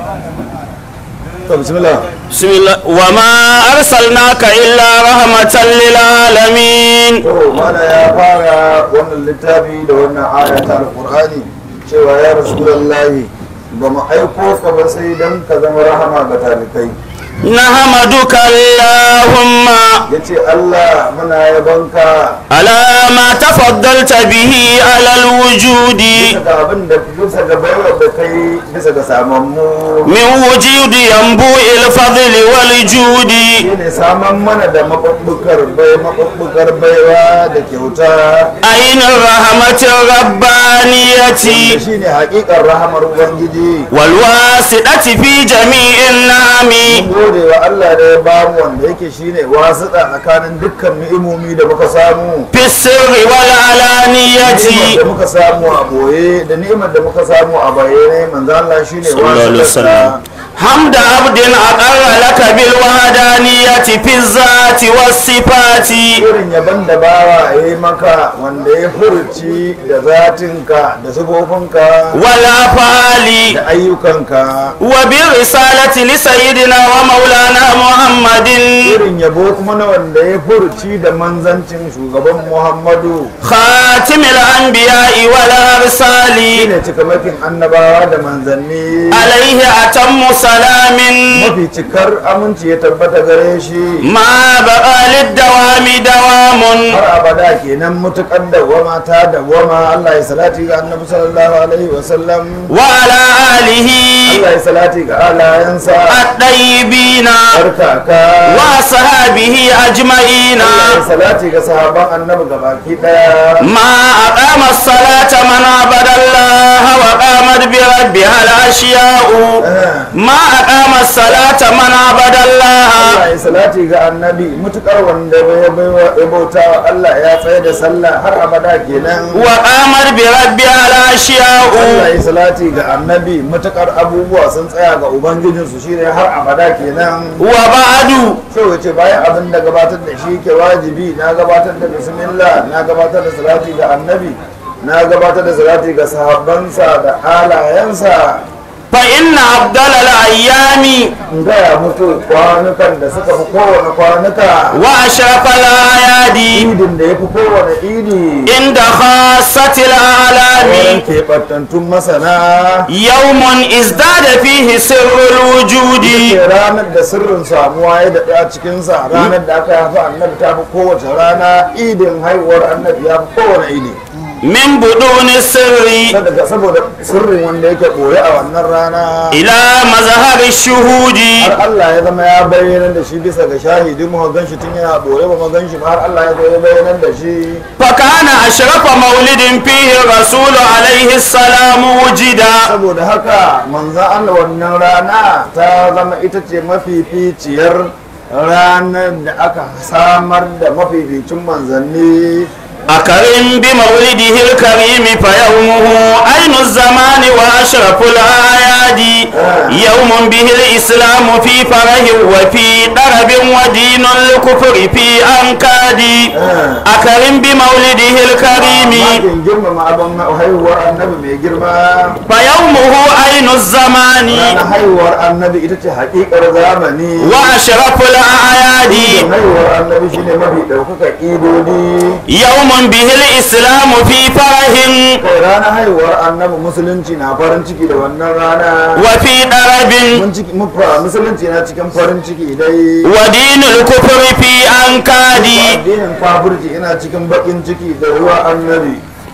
to bismillah بسم الله وما أرسلناك إلا رحمة للعالمين to mana ya fara wannan littafi da wannan aya ta alqur'ani cewa ya rasulullahi ba mu aiko ka ba sai dan ka zama rahama ga talikai نحمدك اللهم yace Allah muna yabanka على ما تفضلت به على الوجود bisa ga abin da bisa ga baiwa da kai bisa ga samammu من وجود ينبوء الفضل والجود shine saman mana da maɓuɓɓukar bai maɓuɓɓukar baiwa da kyauta أين الرحمة الربانية wanda shine haƙiƙar rahamar ubangiji والواسطة في جميع النعم mun gode wa Allah da ya bamu wanda yake shine wasuɗa tsakanin dukkan ni'imomi da muka samu في السر والعلانية ni'imar da muka samu a boye da ni'imar da muka samu a bayyane manzo Allah shine صلى الله عليه wasuɗa وسلم حمد عبد أقر لك بالوحدانية في الذات والصفات irin yaban da bawa ya yi maka wanda ya furci da zatinka da sifofinka والأفعال da ayyukanka وبالرسالة لسيدنا ومولانا محمد irin yabo kuma na wanda ya furci da manzancin shugaban muhammadu خاتم الأنبياء والأرسال shine cikamakin annabawa da manzanni عليه أتم سلام mafi cikar aminci ya tabbata gare shi ما بقى للدوام دوام har abada kenan mutukar dawwama ta dawwama Allah ya salati ga annabi sallallahu alaihi wasallam وعلى آله Allah ya salati ga alayansa الطيبين barkaka وأصحابه أجمعين Allah ya salati ga sahaban annabi gabaki daya ما أقام الصلاة من عبد الله وقامت بربها الأشياء ما أقام الصلاة من عبد الله Allah ya salati ga annabi mutukar wanda ya baiwa ya bauta wa Allah ya tsaye da sallah har abada kenan وقامت بربها الأشياء Allah ya salati ga annabi mutukar abubuwa sun tsaya ga ubangijinsu shine har abada kenan وبعد sai wace bayan abin da gabatar da shi ke wajibi na gabatar da bismillah na gabatar da salati ga annabi na gabatar da salati ga sahabbansa da halayensa فإن أفضل الأيام in gaya mutu kwanukan da suka fi kowane kwanuka وأشرف الأعياد idin da ya fi kowane idi عند خاصة wurin الأعلام keɓantattun masana يوم ازداد فيه سر الوجود ke ranar da sirrin samuwa ya daɗe a cikinsa ranar da aka haifi annabi ta fi kowace rana idin haihuwar annabi ya fi kowane idi من بدون السر saboda saboda sirrin wanda yake ɓoye a wannan rana إلى مظهر الشهود har Allah ya zama ya bayyana da shi bisa ga shahidi mu gan shi tun yana ɓoye ba mu gan shi ba har Allah ya zo ya bayyana da shi فكان أشرف مولد فيه الرسول عليه السلام وجدا saboda haka manzan Allah wannan rana ta zama ita ce mafificiyar ranar da aka samar da mafificin manzanni أكرم بمولده الكريم فيومه عين الزمان وأشرف الأعياد يوم به الإسلام في فرح وفي درب ودين الكفر في أنكاد أكرم بمولده الكريم makin girmama abin haihuwar annabi mai girma فيومه عين الزمان ranar haihuwar annabi ita ce haƙiƙar zamani وأشرف الأعياد haihuwar annabi shine mafi ɗaukakar idodi يوم به الإسلام في فرح kai ranar haihuwar annabi musulunci na farin ciki da wannan rana وفي درب mun ciki mufa musulunci na cikin farin ciki dai ودين الكفر في أنكاد addinin kafirci ina cikin bakin ciki da ruwa annabi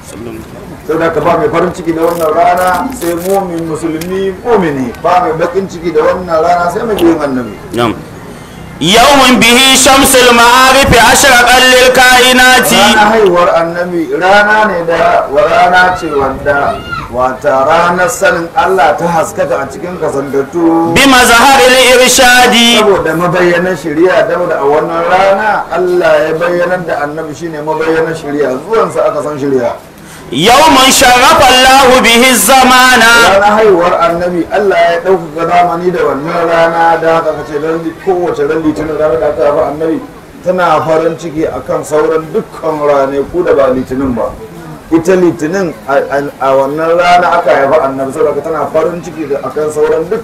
sau da ka ba mai farin ciki da wannan rana sai mumin musulmi mumini ba mai bakin ciki da wannan rana sai mai yin annabi نعم يوم به شمس المعارف أشرق للكائنات rana haihuwar annabi rana ne da wa rana ce wanda wata ranar sanin Allah ta haskaka a cikin kasantattu بمظهر الإرشاد saboda mabayyanar shari'a saboda a wannan rana Allah ya bayyanar da annabi shine mabayyanar shari'a zuwansa aka san shari'a يوم شرف الله به الزمان ranar haihuwar annabi Allah ya ɗaukaka zamani da wannan rana da haka kace ran kowace ran litinin ranar da aka haifa annabi tana farin ciki akan sauran dukkan ranaku da ba litinin ba ita litinin a- a a wannan rana aka haifa annabi saboda tana farin ciki da akan sauran dukkan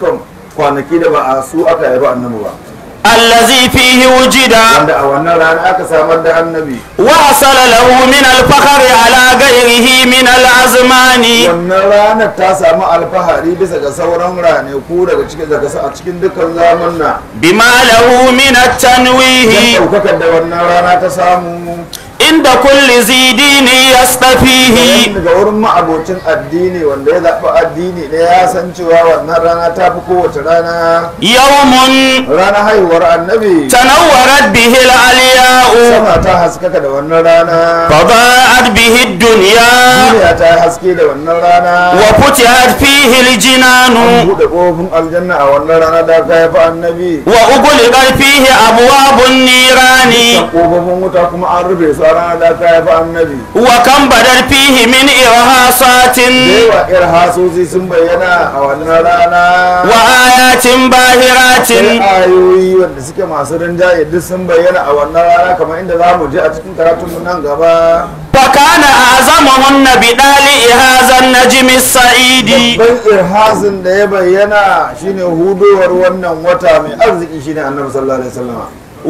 kwanaki da ba a su aka haifi annabi ba الذي فيه وجد wanda a wannan rana aka samar da annabi وحصل له من الفخر على غيره من الأزمان wannan ranar ta samu alfahari bisa ga sauran ranaku daga cikin daga a cikin dukkan zamanna بما له من don التنويه ɗaukakar da wannan rana ta samu عند كل ذي دين يستفيه daga wurin ma'abocin addini wanda ya zaɓi addini ne ya san cewa wannan rana ta fi kowace rana يوم rana haihuwar annabi تنورت به العلياء sama ta haskaka da wannan rana فضاءت به الدنيا duniya ta haske da wannan rana وفتحت فيه الجنان an buɗe ƙofin aljanna a wannan rana da aka haifi annabi وأغلقت فيه أبواب النيران kan ƙofofin wuta kuma an rufe su a rana da aka haifi annabi وكم بدت فيه من إرهاصات da yawa ir hasosi sun bayyana a wannan rana وآيات باهرات sai ayoyi wanda suke masu rinjaye duk sun bayyana a wannan rana kamar inda za mu je a cikin karatunmu nan gaba فكان أعظمهن بدالئ هذا النجم السعيد babban irhasin da ya bayyana shine hudowar wannan wata mai arziki shine annabi sallallahu alaihi wasallam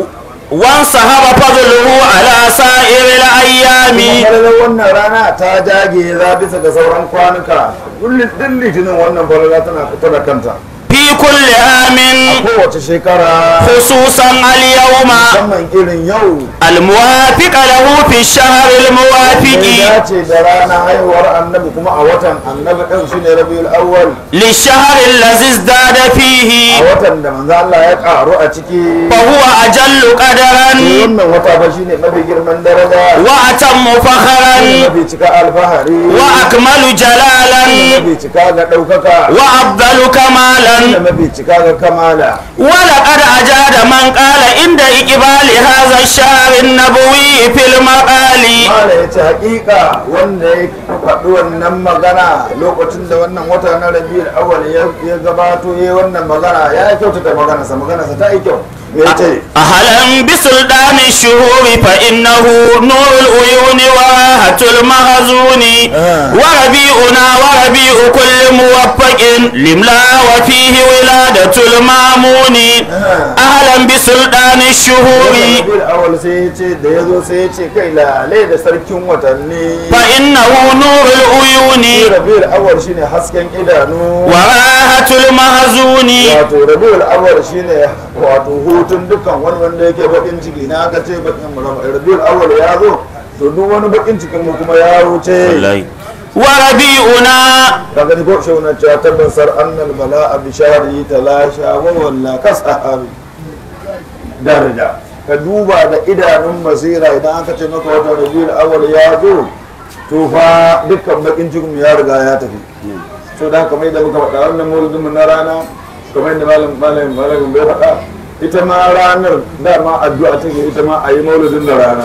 وانسحب فضله على سائر الأيام falalar wannan rana ta jage za bisa ga sauran kwanuka kullum din litinin wannan falala tana fita da kanta في كل عام kowace shekara خصوصا اليوم musamman irin yau الموافق له في الشهر ya الموافق dace da rana haihuwar annabi kuma a watan annabi ɗin shine rabiul awwal للشهر الذي ازداد a فيه watan da manzo Allah ya karu a ciki فهو أجل قدرا wannan wata fa shine mafi girman daraja وأتم فخرا mafi cika alfahari وأكمل جلالا mafi cika ga ɗaukaka وأفضل كمالا mafi cika ga kamala ولقد أجاد من قال عند إقبال هذا الشهر النبوي في المقال mala ya ce hakika wanda ya faɗi wannan magana lokacin da wannan wata na rabiul awwal ya ya gabato ya wannan magana ya kyautata maganarsa maganarsa ta yi kyau me ya ce أهلا بسلطان الشهور فإنه نور العيون وراحة المخزون آه. وربيعنا وربيع كل موفق لملا وفيه ولادة المامون آه. أهلا بسلطان الشهور rabiul awwal sai ya ce da ya zo sai ya ce kai lalai da sarkin watanni فإنه نور العيون rabiul awwal shine hasken idanu وراحة المخزون wato rabiul awwal shine wato hutun dukkan wani wanda yake bakin ciki na aka ce bakin rabiul awwal ya zo to duk wani bakin cikin mu kuma ya wuce وربيعنا kaga ni ko shi wannan cewa tabbasar annal bala'a bi shahri talasha wa walla kasahabi daraja ka duba da idanun basira idan aka ce maka wata rabiul awwal ya zo to fa dukkan bakin cikin ya riga ya tafi so da kamar yadda muka faɗa wannan maulidin mu na rana kamar yadda malam malam malam bai faɗa ita ma ranar dama addu'a take ita ma a yi maulidin da rana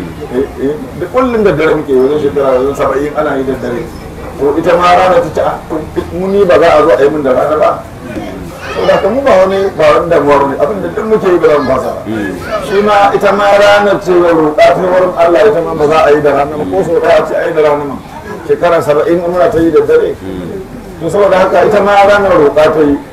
da kullum da dare muke wajen shekara wajen saba'in ana yi da dare to ita ma rana ta ce a muni ba za a zo a yi min da rana ba to da mu ba wani ba wani damuwa ne abin da duk muke yi ba zan fasa ba shi ma ita ma ranar ce wa roƙa ta wurin Allah ita ma ba za a yi da rana ba ko so ɗaya ce a yi da rana ma shekara saba'in muna ta yi da dare to saboda haka ita ma ranar roƙa ta yi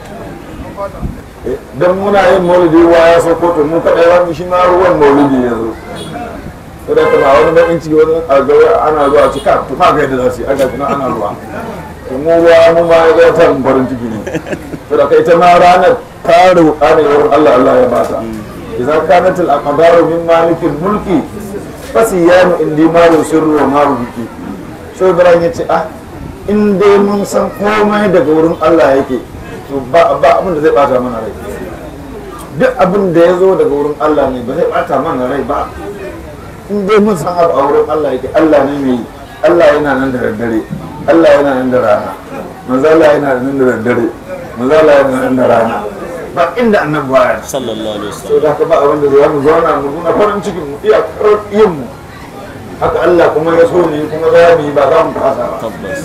don muna yin maulidi ruwa ya sauko to mu kaɗai wani shi ma ruwan maulidi ya zo to da kuma wani bakin ciki wani a gaba ana zuwa cika to ma ga yadda za su yi aga kuma ana ruwa to mu ruwa mu ma ya zata mu farin ciki ne to da kai ta ma ranar ta roƙa ne wurin Allah Allah ya bata idan kanat al aqdaru min malikil mulki fasiyanu indi ma sirru wa ma biki so Ibrahim ya ce ah in dai mun san komai daga wurin Allah yake to ba ba abin da zai bata mana rai duk abin da ya zo daga wurin Allah ne ba zai bata mana rai ba in dai mun san abu a wurin Allah yake Allah ne mai yi. Allah yana nan da daddare Allah yana nan da rana manzo Allah yana nan da daddare manzo Allah yana nan da rana ba inda annabi baya sallallahu alaihi wasallam so da haka ba abin da zai mu zauna mu nuna farin cikin mu iya yin mu haka Allah kuma ya so ne kuma za mu yi ba za mu fasa ba tabbas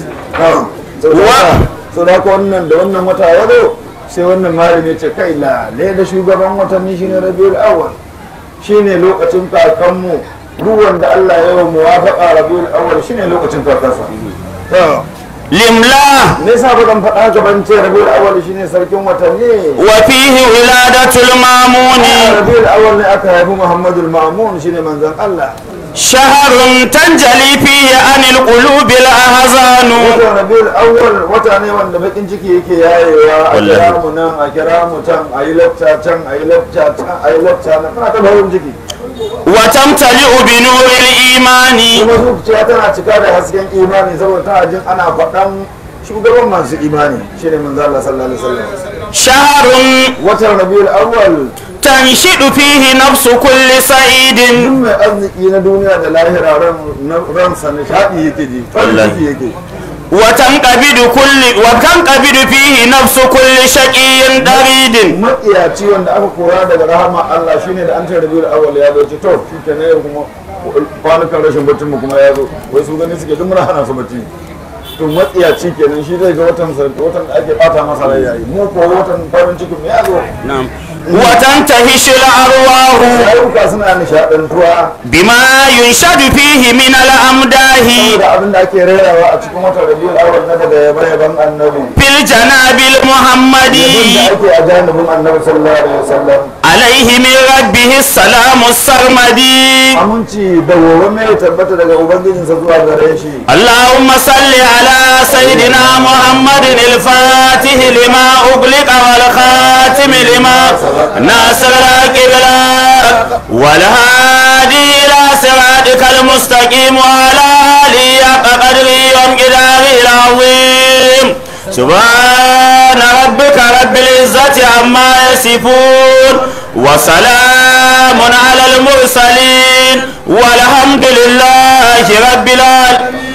so da haka wannan da wannan wata ya zo sai wannan malami ya ce kai lale da shugaban watanni shine rabiul awwal shine lokacin kakanmu duk wanda Allah ya yi muwafaqa rabiul awwal shine lokacin kakansa to limla me yasa ba zan faɗa ka ban ce rabiul awwal shine sarkin watanni wa fihi wiladatul mamuni rabiul awwal ne aka haifi muhammadul ma'mun shine manzon Allah shaharun tanjali fihi anil qulubil ahzanu watan rabiul awwal wata ne wanda bakin ciki yake yayewa a Wallahi. kira mu nan a kira mu can a yi lafta can a yi lafta can a yi lafta nan muna ta barin ciki wa tamtali'u bi nuril imani kuma zuciya tana cika da hasken imani saboda tana jin ana faɗan shugaban masu imani shine manzo Allah sallallahu alaihi wasallam shaharun watan rabiul awwal tanshidu fihi nafsu kulli sa'idin duk mai arziki na duniya da lahira ran na- ransa nishadi yake ji farin Wallahi. ciki yake wa tanqabidu kulli wa tanqabidu fihi nafsu kulli shaqiyyin daridin matsiyaci wanda aka kora daga rahama Allah shine da an ce rabiul awwal ya zo ce to shi ke ne kuma kwanukan rashin baccin mu kuma ya zo wai su gani suke duk muna hana su bacci to matsiyaci kenan shi zai ga watan sa- watan da ake bata masa rai yayi mu ko watan farin cikin mu ya zo na'am wa tantahishu al-arwahu ayyuka suna nishadantuwa bima yunshadu fihi min al-amdahi saboda abin da ake rerawa a cikin watan rabiul awwal na daga yaban annabi fil janabil abin muhammadi da ake a janibin annabi sallallahu alaihi wasallam alaihi min rabbihi salamu sarmadi aminci da wowa mai tabbata daga ubangijinsa zuwa gare shi اللهم صل على سيدنا محمد الفاتح لما أغلق والخاتم لما ناصر القبلة والهادي إلى صراطك المستقيم وعلى آله حق قدره وامقداره العظيم سبحان ربك رب العزة عما يصفون وسلام على المرسلين والحمد لله رب العالمين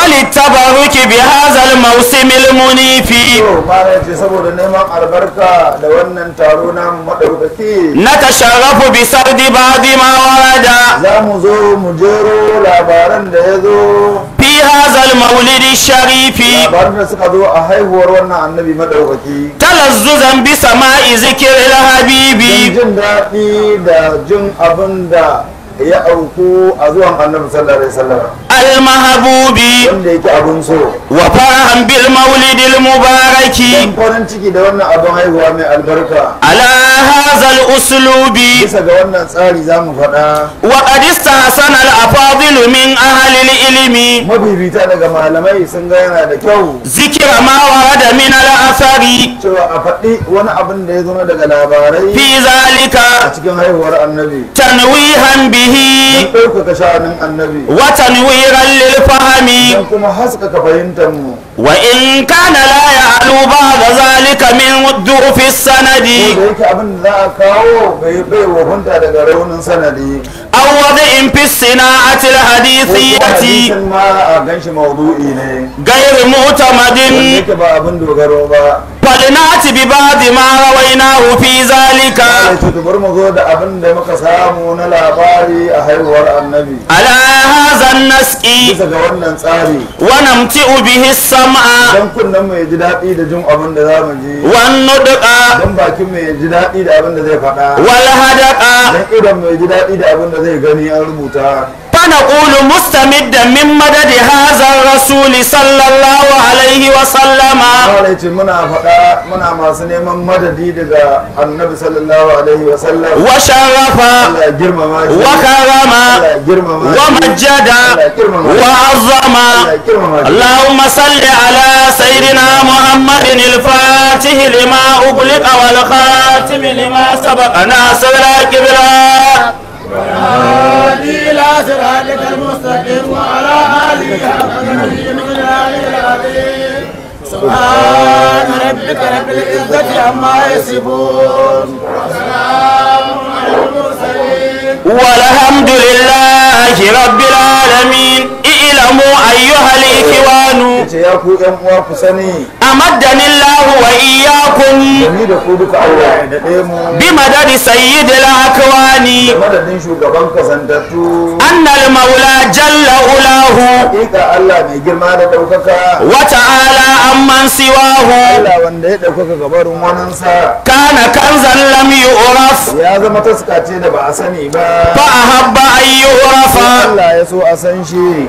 وللتبرك بهذا الموسم المنيف to mara ce saboda neman albarka da wannan taro na maɗaukaki نتشرف بسرد بعض ما ورد za mu zo mu jero labaran da ya zo في هذا المولد الشريف labaran da suka zo a haihuwar wannan annabi maɗaukaki تلذذا بسماء ذكر don الحبيب jin daɗi da jin abin da ya auku a zuwan annabi sallallahu alaihi wasallam المحبوب wanda yake abin so وفرحا بالمولد المبارك don farin ciki da wannan abin haihuwa mai albarka على هذا الأسلوب bisa ga wannan tsari za mu faɗa وقد استحسن الأفاضل من أهل العلم mabibita daga malamai sun ga yana da kyau ذكر ما ورد من الأثر cewa a faɗi wani abin da ya zo daga labarai في ذلك a cikin haihuwar annabi تنويها به don ɗaukaka sha'anin annabi وتنويرا للفهم don kuma haskaka fahimtar mu وإن كان لا يعلو بعد ذلك من ضعف ko السند da yake abin da za a kawo bai bai wafunta daga raunin sanadi أو وضع في الصناعة ko kuma الحديثية hadisin ma a ganshi maudu'i ne غير wanda معتمد yake ba abin dogaro ba فلنأت ببعض ما رويناه في ذلك sai ce to bari mu zo da abin da muka samu na labari a haihuwar annabi على هذا النسق bisa ga wannan tsari ونمتئ به السمع don kunnen mu ya ji daɗi da jin abin da za mu ji والنطق don bakin mu ya ji daɗi da abin da zai faɗa والهدق don idon mu ya ji daɗi da abin da zai gani an rubuta فنقول مستمدا من مدد هذا الرسول صلى الله عليه وسلم Kawai ce muna faɗa muna masu neman madadi daga annabi sallallahu alaihi wa sallam وشرف Allah ya girmama shi وكرم Allah ya girmama shi ومجد Allah ya girmama shi وعظم Allah ya girmama shi اللهم صل على سيدنا محمد الفاتح لما أغلق والخاتم لما سبق ناصر الكبرى إلى صراطك المستقيم وعلى آله حق قدره ومقداره العظيم سبحان ربك رب العزة عما يصفون وسلام على المرسلين والحمد لله رب العالمين اعلموا أيها الإخوان ce ya ku yan uwa ku sani أمدني الله وإياكم da ni da ku duka Allah ya daɗe mu بمدد سيد الأكوان da madadin shugaban kasantattu أن المولى جل علاه hakika Allah mai girma da ɗaukaka وتعالى عمن سواه Allah wanda ya ɗaukaka gabarin waninsa كان كنزا لم يعرف ya zama taska ce da ba a sani ba فأحب أن يعرف Allah ya so a san shi فخلق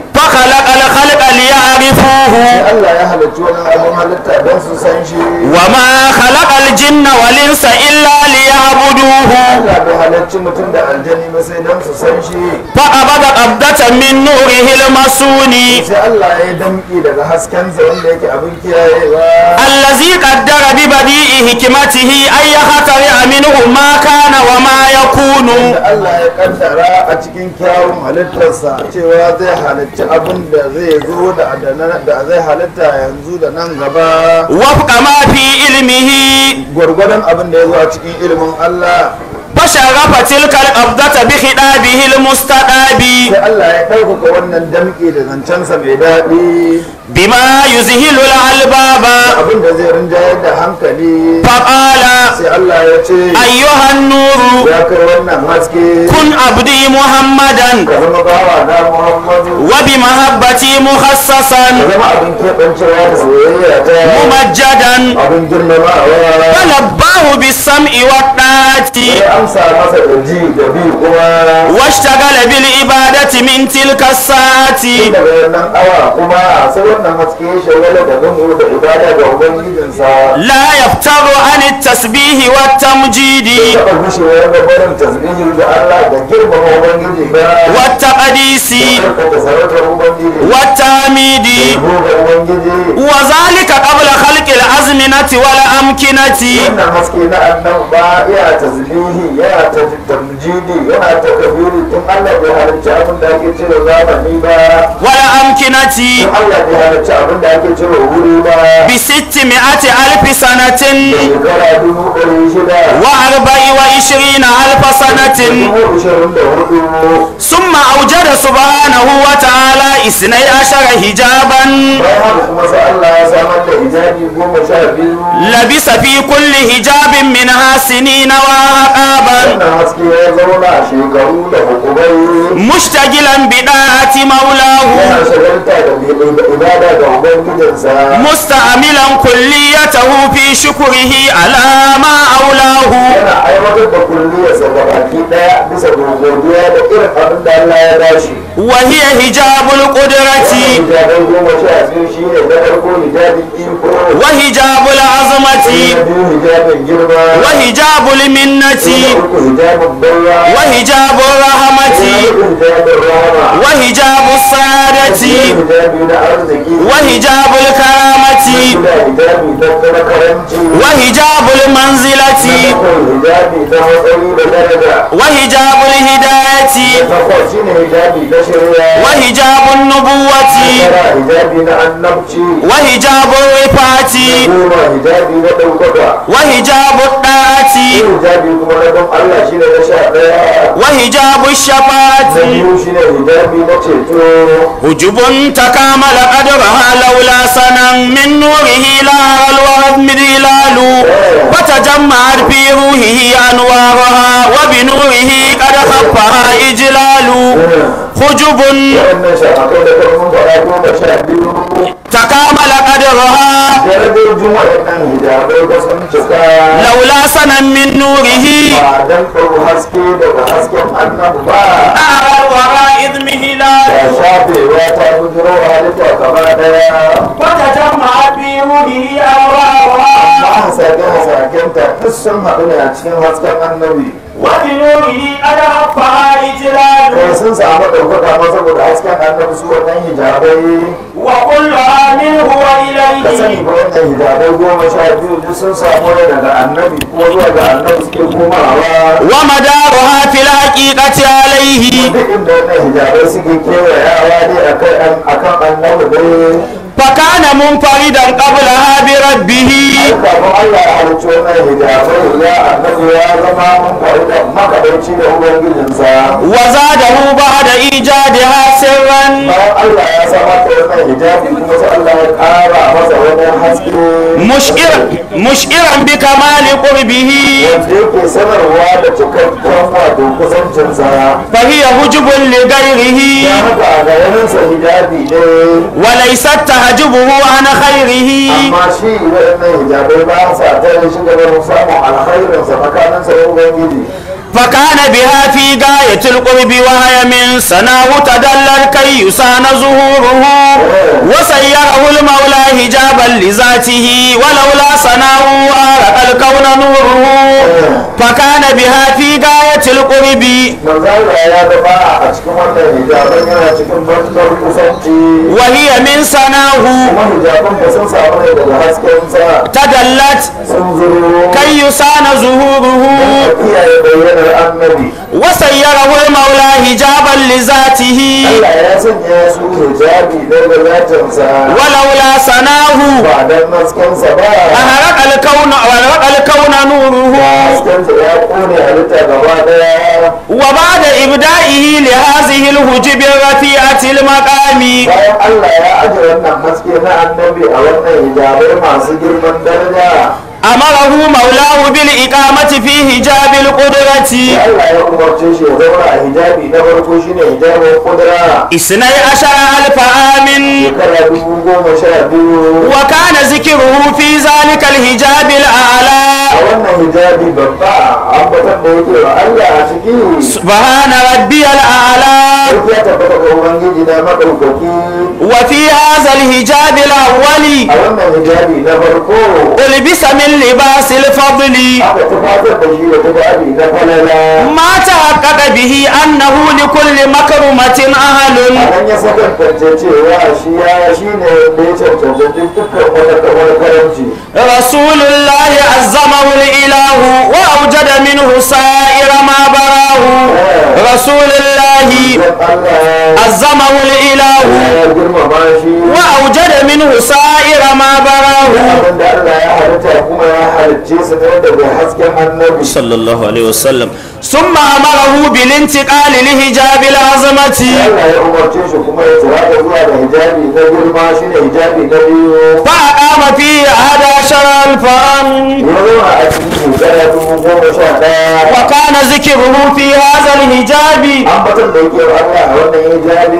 خلق الخلق ليعرفوه Allah ya halarci wani abin halitta don su san shi وما خلق الجن والإنس إلا ليعبدوه Allah bai halarci mutum da aljani ba sai don su san shi فقبض قبضة من نوره المسون sai Allah ya damƙi daga haskensa wanda yake abin kiyayewa الذي قدر ببديع حكمته أن يخترع منه ما كان وما يكون da Allah ya kaddara a cikin kyawun halittarsa cewa zai halarci abin da zai zo da da zai halitta yanzu da nan gaba وفق ما في علمه gwargwadon abin da ya zo a cikin ilimin Allah فشرف تلك القبضة بخطابه المستقاب sai Allah ya ɗaukaka wannan damƙe da zancensa mai daɗi بما يذهل الألباب abin da zai rinjayar da hankali فقال sai Allah ya ce أيها النور ya kai wannan haske كن عبدي محمدا ka zama bawa na Muhammadu وبمحبتي مخصصا ka zama abin keɓancewa da soyayya ta ممجدا abin girmamawa فلباه بالسمع والطاعة sai amsa masa da ji da bi kuma واشتغل بالعبادة من تلك الساعة tun daga wannan awa kuma sai wannan haske ya shagala da gumu da ibada ga ubangijinsa لا يفتر عن التسبيح والتمجيد taɓa gushewar da barin tasbihi da Allah da girmama ubangiji ba والتقديس da sarautar ubangiji والتعميد da ga ubangiji وذلك قبل خلق الأزمنة والأمكنة wannan haske na annan ba ya tasbihi yana ta tamjidi yana ta kabiri tun Allah bai halarci abin da ake cire zamani ba والأمكنة tun Allah bai halarci abin da ake cire wuri ba بستمائة ألف سنة shekara dubu ɗari shida وأربع وعشرين ألف سنة dubu ishirin da hudu ثم أوجد سبحانه وتعالى اثني عشر حجابا bayan haka kuma sai Allah ya samar da hijabi goma sha biyu لبس في كل حجاب منها سنين وعقابا wannan haske ya zauna a shekaru da hukumai مشتغلا بداعة مولاه yana shagalta da ibada ga ubangijinsa مستعملا كليته في شكره على ما أولاه yana aiwatar da kulliyarsa ga baki daya bisa godiya da irin abin da Allah ya bashi وهي حجاب القدرة hijabai goma sha biyu shi ne na farko hijabin iko وحجاب na العظمة biyu hijabin girma وحجاب na المنة uku hijabin baiwa وحجاب الرحمة na hudu hijabin rahama وحجاب السعادة hijabi na arziki وحجاب الكرامة da hijabi na na karanci وحجاب المنزلة bakwai hijabi na matsayi da daraja وحجاب الهداية takwas shi ne hijabi na shari'a وحجاب النبوة tara hijabi na annabci وحجاب الرفعة goma hijabi na ɗaukaka وحجاب الطاعة hijabi kuma na don Allah shi ne na sha ɗaya وحجاب الشفاعة na biyu shi ne hijabi na ceto حجب تكامل قدرها لولا سنا من نوره لا الوهم ظلال وتجمعت في روحه أنوارها وبنوره قد خفها إجلال حجب waɗannan shafakai da kan mun faɗa goma sha biyu تكامل قدرها darajojin waɗannan hijabai ba sun cika لولا سنا من نوره ba dan ɗau haske daga hasken annabi ba أرى الورى إذ مهلال da shafewa ta bujiro halitta gaba ɗaya وتجمعت في روحه أنوارها ba hasake-hasakenta duk sun haɗu ne a cikin hasken annabi وبنوره قد خفها إجلال kai sun samu ɗaukaka ma saboda hasken annabi su wannan hijabai وكلها منه ka sani وإليه ba wannan hijabai goma sha biyu duk sun samu ne daga annabi kuma zuwa ga annabi suke komawa ومدارها في الحقيقة عليه duk inda wannan hijabai suke kewayawa ne akan akan annabi dai فكان منفردا قبلها بربه kafin Allah ya halicci wannan hijabai ya annabi ya zama mun faru da makaɗaici da ubangijinsa وزاده بعد إيجادها سرا bayan Allah ya samar da wannan hijabi kuma sai Allah ya ƙara masa wani haske مشئرا مشئرا بكمال قربه wanda yake sanarwa da cikakken wato kusancinsa فهي حجب لغيره ya haka a ga yaninsa hijabi ne وليست تحجبه عن خيره amma shi waɗannan hijabai ba sa tare shi gaba da samun alkhairinsa tsakaninsa da ubangiji فكان بها في غاية القرب وهي من سناه تدلل كي يسان ظهوره وسيره المولى حجابا لذاته ولولا سناه أرق الكون نوره فكان بها في غاية القرب manzala ya zama a cikin wannan hijaban yana cikin matuƙar kusanci وهي من سناه kuma hijaban ba sun samu ne daga haskensa تدلت sun zuro كي يسان ظهوره kiyaye bayyanar annabi وسيره المولى حجابا لذاته Allah ya sanya su hijabi daga zatinsa ولولا سناه ba dan haskensa ba أهرق الكون أهرق الكون نوره haskensa ya kone halitta gaba daya وبعد إبدائه لهذه الهجب الرفيعة المقام bayan Allah ya aje wannan haske na annabi a wannan hijabai masu girman daraja أمره مولاه بالإقامة في حجاب القدرة Allah ya umarce shi ya zauna a hijabi na farko shine hijabin kudura اثني عشر ألف عام shekara dubu goma sha biyu وكان ذكره في ذلك الحجاب الأعلى a wannan hijabi babba ambatan da yake wa Allah a ciki سبحان ربي الأعلى sai ya tabbata ga ubangiji na madaukaki وفي هذا الحجاب الأول a wannan hijabi na farko ألبس من لباس الفضل aka tufatar da shi da tufafi na falala ما تحقق به أنه لكل مكرمة أهل a nan ya sakantance cewa shi ya shi ne da ya cancanci dukkan wata kamar karamci رسول الله عزمه الإله وأوجد منه سائر ما براه رسول الله don Allah عزمه الإله ya girmama shi وأوجد منه سائر ما براه abinda Allah ya halitta kuma ya halicce su ne daga hasken annabi صلى الله عليه وسلم ثم أمره بالانتقال لحجاب العظمة Allah ya umarce shi kuma ya tsira da zuwa da hijabi na girma shi ne hijabi na biyu فأقام فيه أحد عشر ألفا ya zauna a cikin shekara dubu goma sha ɗaya وكان ذكره في هذا الحجاب ambatan da yake wa Allah a wannan hijabi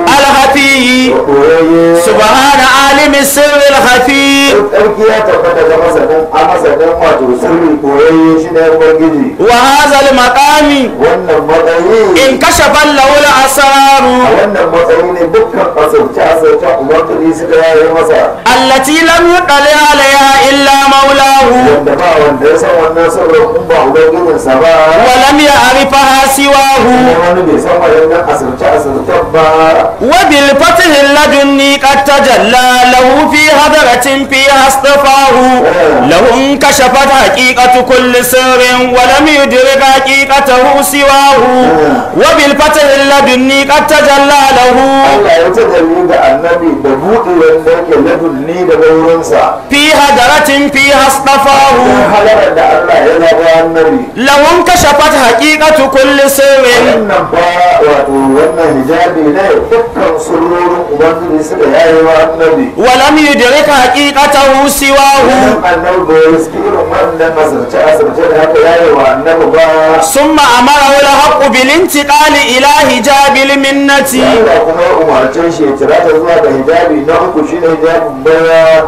الخفي koyayye سبحان عالم السر الخفي tsarki ya tabbata ga masanin a masanin wato sirri koyayye shi ne ubangiji وهذا المقام wannan matsayi انكشف له الأسرار a wannan matsayi ne dukkan asirce asirce ubangiji suka yaye masa التي لم يطلع عليها إلا مولاه wanda ba wanda ya san wannan sirrin kun ba ubangijinsa ba ولم يعرفها سواه kuma wani bai san waɗannan asirce asirce ba وبالفتح اللدني قد تجلى له في هدرة فيها اصطفاه له انكشفت حقيقة كل سر ولم يدرك حقيقته سواه وبالفتح اللدني قد تجلى له Allah ya ta dalili ga annabi da buɗe wanda yake ladunni daga wurinsa في هدرة فيها اصطفاه don halarar da Allah ya zaba annabi له انكشفت حقيقة كل سر wannan ba wato wannan hijabi ne dukkan surorin ubangiji suka yaye wa annabi ولم يدرك حقيقته سواه Idan annabi bai riski irin wannan asirce asirce da haka yaye wa annabi ba ثم أمره الحق بالانتقال إلى حجاب المنة Allah kuma ya umarce shi ya kira ta zuwa ga hijabi na uku shine hijabin baya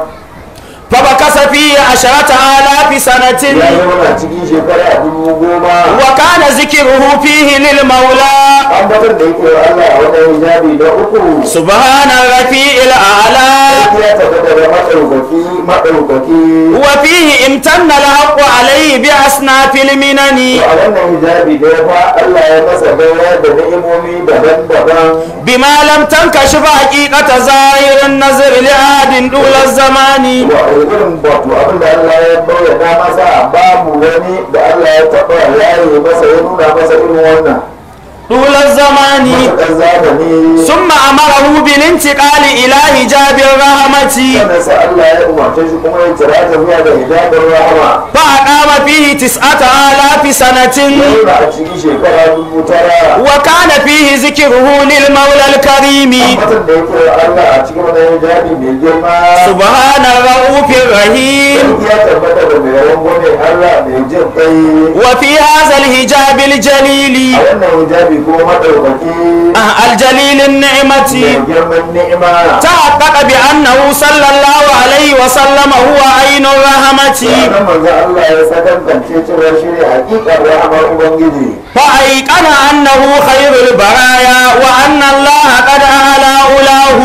فبكس فيه عشرة آلاف ya سنة zama na cikin shekara dubu goma وكان ذكره فيه للمولى an batar da yake wa Allah a wannan hijabi na uku سبحان الرفيع الأعلى ya tabbata da maɗaukaki maɗaukaki وفيه امتن الحق عليه بأصناف المنن a wannan hijabi da ya fa Allah ya masa baiwa da ni'imomi daban-daban بما لم تنكشف حقيقة ظاهر النظر لعاد طول الزمان wa irin wato abin da Allah ya bayyana masa babu wani da Allah ya taɓa yaye masa ya nuna masa irin wannan طول الزمان matuƙar zamani ثم أمره بالانتقال إلى حجاب الرحمة sannan sai Allah ya umarce shi kuma ya kira ta zuwa ga hijabin rahama فأقام فيه تسعة آلاف سنة yana a cikin shekara dubu tara وكان فيه ذكره للمولى الكريم ambatan da yake wa Allah a cikin wannan hijabi mai girma سبحان الرؤوف الرحيم ya tabbata da mai yawan gode Allah mai jin kai وفي هذا الحجاب الجليل a wannan hijabi annabi ko madaukaki الجليل النعمة mai girman ni'ima تحقق بأنه صلى الله عليه وسلم هو عين الرحمة wannan manzo Allah ya sakankance cewa shi ne hakikar rahamar ubangiji فأيقن أنه خير البرايا وأن الله قد أعلى أولاه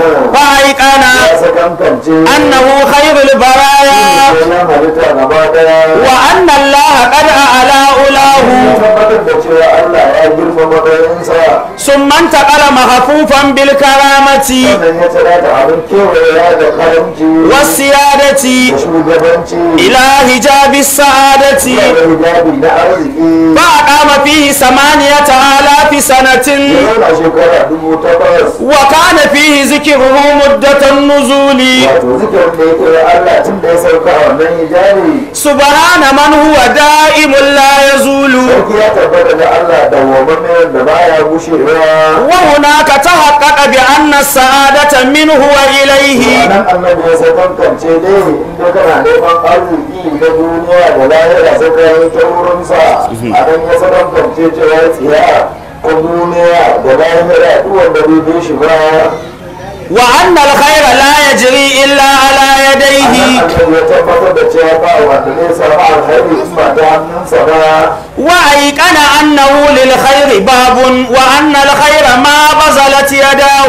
فأيقن ya sakankance أنه خير البرايا sunan halitta gaba daya وأن الله قد أعلى ya أولاه tabbatar da cewa Allah ya girma matsayinsa ثم انتقل محفوفا بالكرامة sannan ya tsira da abin kewaya da karamci والسيادة da shugabanci إلى حجاب السعادة da hijabi na arziki فأقام فيه ثمانية آلاف سنة ya zauna shekara dubu takwas وكان فيه ذكره مدة النزول wato zikirin da yake wa Allah tun da ya sauka a wannan hijabi سبحان من هو دائم لا يزول sarki ya tabbata da Allah da wamamme da baya gushewa وهناك تحقق بأن السعادة منه وإليه wannan annabi ya sakankance dai inda kana neman arziki na duniya da lahira sai ka yi ta wurinsa a nan ya sakankance cewa tsiya ta duniya da lahira duk wanda bai bi shi ba وأن الخير لا يجري إلا على يديه annabi ya tabbatar da cewa ba wanda zai samu alkhairi in ba ta hannunsa ba وأيقن أنه للخير باب وأن الخير ما بذلت يداه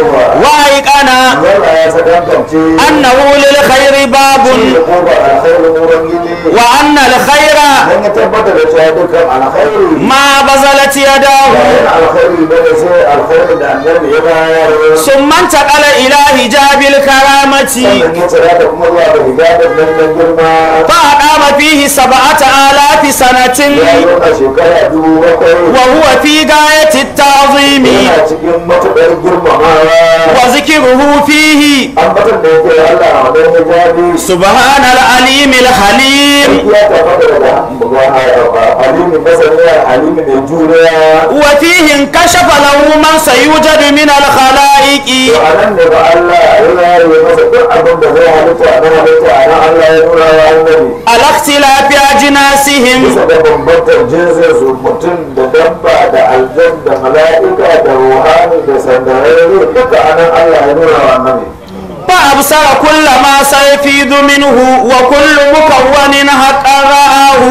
وأيقن Allah ya sakankance أنه للخير باب da koba alkhairin ubangiji وأن الخير dan ya tabbatar da cewa dukkan alkhairi ما بذلت يداه bayan alkhairi bane sai alkhairin da annabi ya bayar ثم انتقل إلى حجاب الكرامة sannan ya tsira da kuma zuwa da hijabin nan na girma فأقام فيه سبعة آلاف سنة ya zauna shekara dubu bakwai وهو في غاية التعظيم yana cikin matuƙar girmamawa وذكره فيه an batar da yake Allah a wannan hijabi سبحان العليم الحليم ya tabbata daga halimi masaniya halimi mai juriya وفيه انكشف له من سيوجد من الخلائق to a nan ne ba Allah ya yare masa duk abin da zai halitta na halitta a nan Allah ya nuna wa annabi على اختلاف أجناسهم bisa da bambantar jinsin su mutum da dabba da aljan da mala'ika da ruhani da sandararre duka a nan Allah ya nuna wa annabi فأبصر كل ما سيفيض منه وكل مكون حق رآه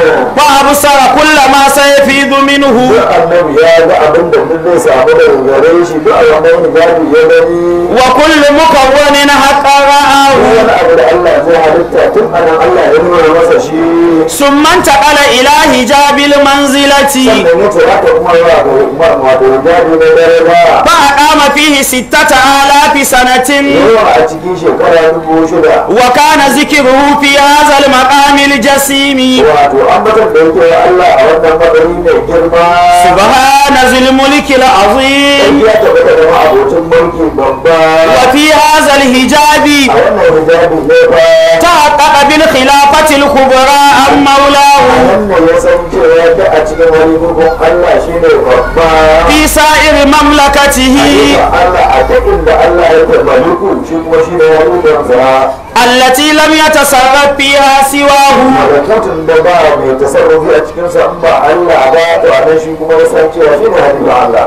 فأبصر كل ما سيفيض منه duk annabi ya ga abin da duk zai samu daga gare shi duk a wannan hijabi ya gani وكل مكون حق رآه wani abu da Allah zai halitta tun a nan Allah ya nuna masa shi ثم انتقل إلى حجاب المنزلة sannan ya ce haka kuma zuwa ga umar wato hijabi na daraja فأقام فيه ستة آلاف سنة yawa a cikin shekara dubu shida وكان ذكره في هذا المقام الجسيم wato an batar da yake wa Allah a wannan madari mai girma سبحان ذي الملك العظيم ya tabbata da ma'abocin mulki babba وفي هذا الحجاب a wannan hijabi ne ba تحقق بالخلافة الكبرى عن مولاه wannan ya san cewa da a cikin wani hukun Allah shine babba في سائر مملكته Ayyukan Allah a ta inda Allah ya tabbaliku shi kuma shi ne wani gansa التي لم يتصرف فيها سواه malakutun da ba mai tasarrufi a cikinsa in ba Allah ba to a nan shi kuma ya san cewa shi ne halifan Allah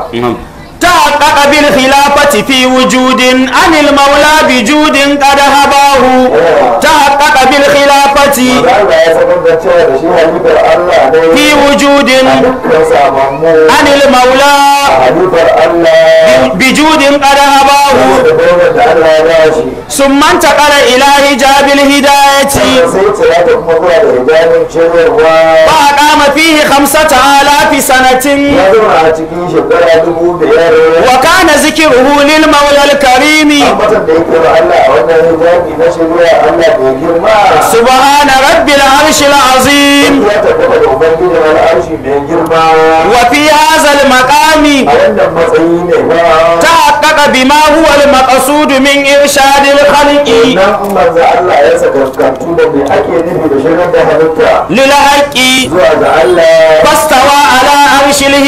تحقق بالخلافة في وجود عن المولى بجود قد هباه تحقق بالخلافة Maza Allah ya sanar da cewa da shi halifar Allah ne في وجود a dukkan samammu عن المولى halifar Allah بجود قد هباه da daular da Allah ya ba shi ثم انتقل إلى حجاب الهداية sannan sai tsira da kuma zuwa da hijabin cewarwa فأقام فيه خمسة آلاف سنة ya zauna a cikin shekara dubu biyar وكان ذكره للمولى الكريم ambatan da yake wa Allah a wannan hijabi na shari'a Allah bai girma سبحان رب العرش العظيم ya tabbata da ubangijin al'arshi mai girma وفي هذا المقام a wannan matsayi ne ba تحقق بما هو المقصود من إرشاد الخلق nan manzo Allah ya sakarkantu da me ake nufi da shirin da halitta للحق zuwa ga Allah فاستوى على عرش الهداية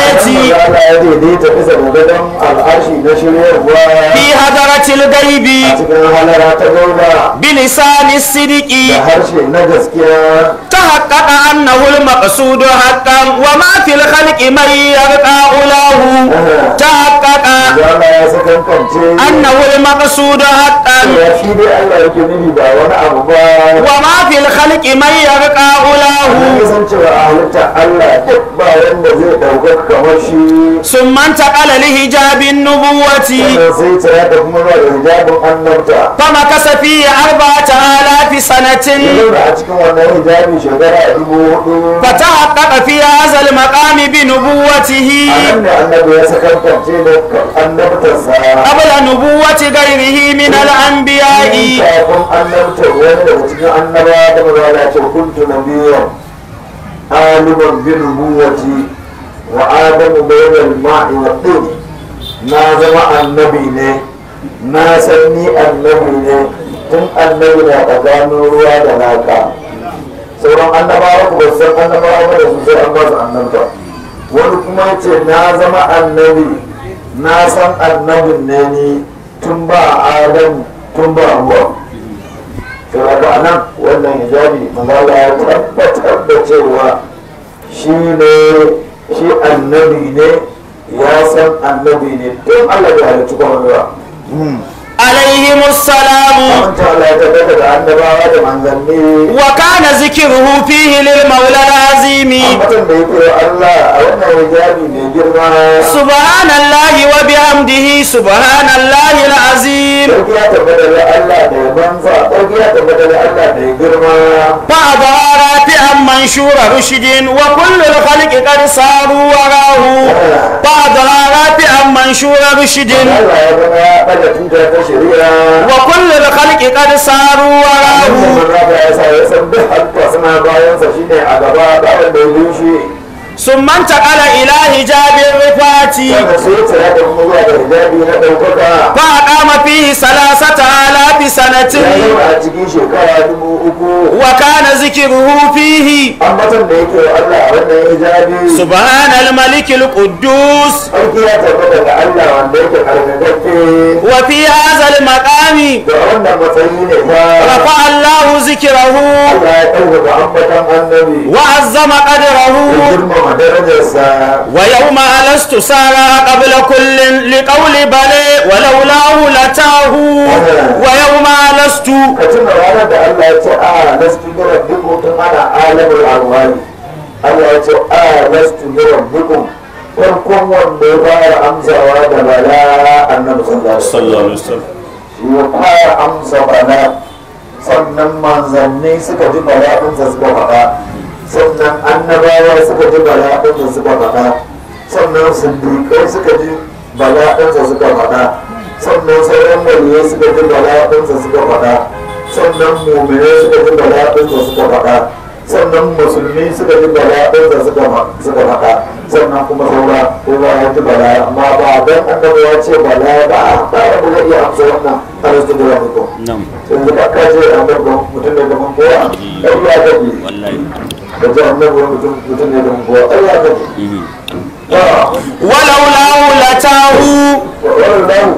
hidayati Allah ya daidaita bisa ga gadon al'arshi na shiryarwa fi hadaratil a gaibi cikin halara ta gauna bilisani sidiki da harshe na gaskiya تحقق أنه المقصود حقا وما في الخلق من يرقى أولاه تحقق da Allah ya sakankance أنه المقصود حقا ya shi dai Allah yake nufi ba wani abu ba وما في الخلق من يرقى an أولاه san cewa a halitta Allah duk ba wanda zai ɗaukar kamar shi ثم انتقل لحجاب النبوة sannan sai tsaya da kuma zuwa da hijabin annabta فمكث فيه أربعة آلاف سنة ya zauna a cikin wannan hijabi shekara dubu hudu فتحقق في هذا المقام بنبوته a nan ne annabi ya sakankance da annabtarsa قبل نبوة غيره من الأنبياء kafin annabta wani daga cikin annaba da mazala ce kuntu nabiyan aliman bi nubuwati wa adamu bainal ma'i wa tin na zama annabi ne na san ni annabi ne tun annabi na tsakanin ruwa da naka sauran annabawa ku ba su san annabawa ba da su sai an ba su annabta wani kuma ya ce na zama annabi na san annabin ne ni tun ba adam tun ba ruwa sai ga nan wannan hijabi manzala ya tabbatar da cewa shi ne shi annabi ne ya san annabi ne tun Allah ya halicci kuma ruwa عليهم السلام Amince Allah ya tabbata da annabawa da manzanni وكان ذكره فيه للمولى العظيم mutum da yake wa Allah a wannan hijabi mai girma سبحان الله وبحمده سبحان الله العظيم sarki ya tabbata da Allah da ya banza sarki ya tabbata da Allah da ya girma فأظهر رافعا منشور رشد وكل الخلق قد صاروا وراه فأظهر رافعا منشور رشد Allah ya zama ya ɗaga tuta ta shari'a وكل الخلق قد صاروا وراه Abin da ya sa ya san duk halitta suna bayansa shine a gaba ba wanda ya yi shi ثم انتقل إلى حجاب الرفات wanda sai ya tsaya da kuma zuwa da hijabi na ɗaukaka فأقام فيه ثلاثة آلاف ya سنة zauna a cikin shekara dubu uku وكان ذكره فيه ambatan da yake wa Allah a wannan hijabi سبحان الملك القدوس sarki ya tabbata da Allah wanda yake karkakakke وفي هذا المقام da wannan matsayi ne ba رفع الله ذكره Allah ya ɗaukaka ambatan annabi وعظم ya قدره girmama darajarsa ويوم ألست سارا قبل كل لقول بلي ولولاه لتاه ويوم ألست ka tuna ranar da Allah ya ce a lastu bi rabbikum tun ana alamul arwani Allah ya ce a lastu bi rabbikum farkon wanda ya fara amsawa da bala annabi sallallahu alaihi wasallam shi ya fara amsa bala sannan manzanni suka ji bala ɗinsa suka faɗa sannan annabawa suka ji bala ɗinsa suka faɗa sannan siddiƙai suka ji bala ɗinsa suka faɗa sannan sauran waliyai suka ji bala ɗinsa suka faɗa sannan muminai suka ji bala ɗinsa suka faɗa sannan musulmi suka ji bala ɗinsa suka ma- suka faɗa sannan kuma saura kowa ya ji bala amma ba don annabi ya ce bala ba ba da zai iya amsa wannan arastu da rabukum نعم yanzu ka kace annabi mutum ne da man kowa ai ya gaji والله da ce annabi mutum mutum ne da man kowa ai ya gaji ba ولولاه لتاه wannan lahu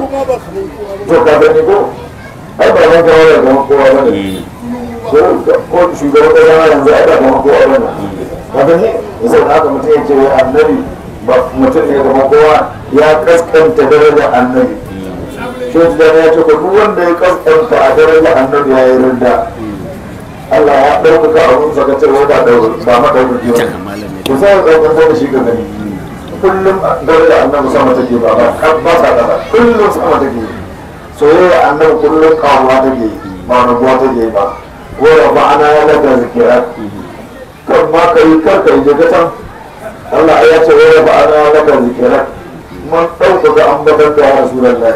to ka gani ko ai ba man kowa da man kowa ba ne ko ko shugaban kasa ma yanzu ai ba man kowa ba ne ka gani sai haka mutum ya ce wai annabi ba mutum ne da man kowa ya kaskanta darajar annabi shi da ya ce ko duk wanda ya kaskanta a darajar annabi ya yi rinda Allah ya ɗaukaka abun saka ce wai ba ɗaukaka ba ma ɗaukaki ba ku sa ya ɗaukaka da shi ga gani kullum darajar annabi sama take ba ba kan ba sa ƙasa kullum sama take soyayya annabi kullum kawowa take ba rabuwa take ba wanda ba ana ya daga zikira kan ma ka yi kar ka yi je can Allah ya ce wanda ba ana ya daga zikira man ɗaukaka ambatan da ya rasu da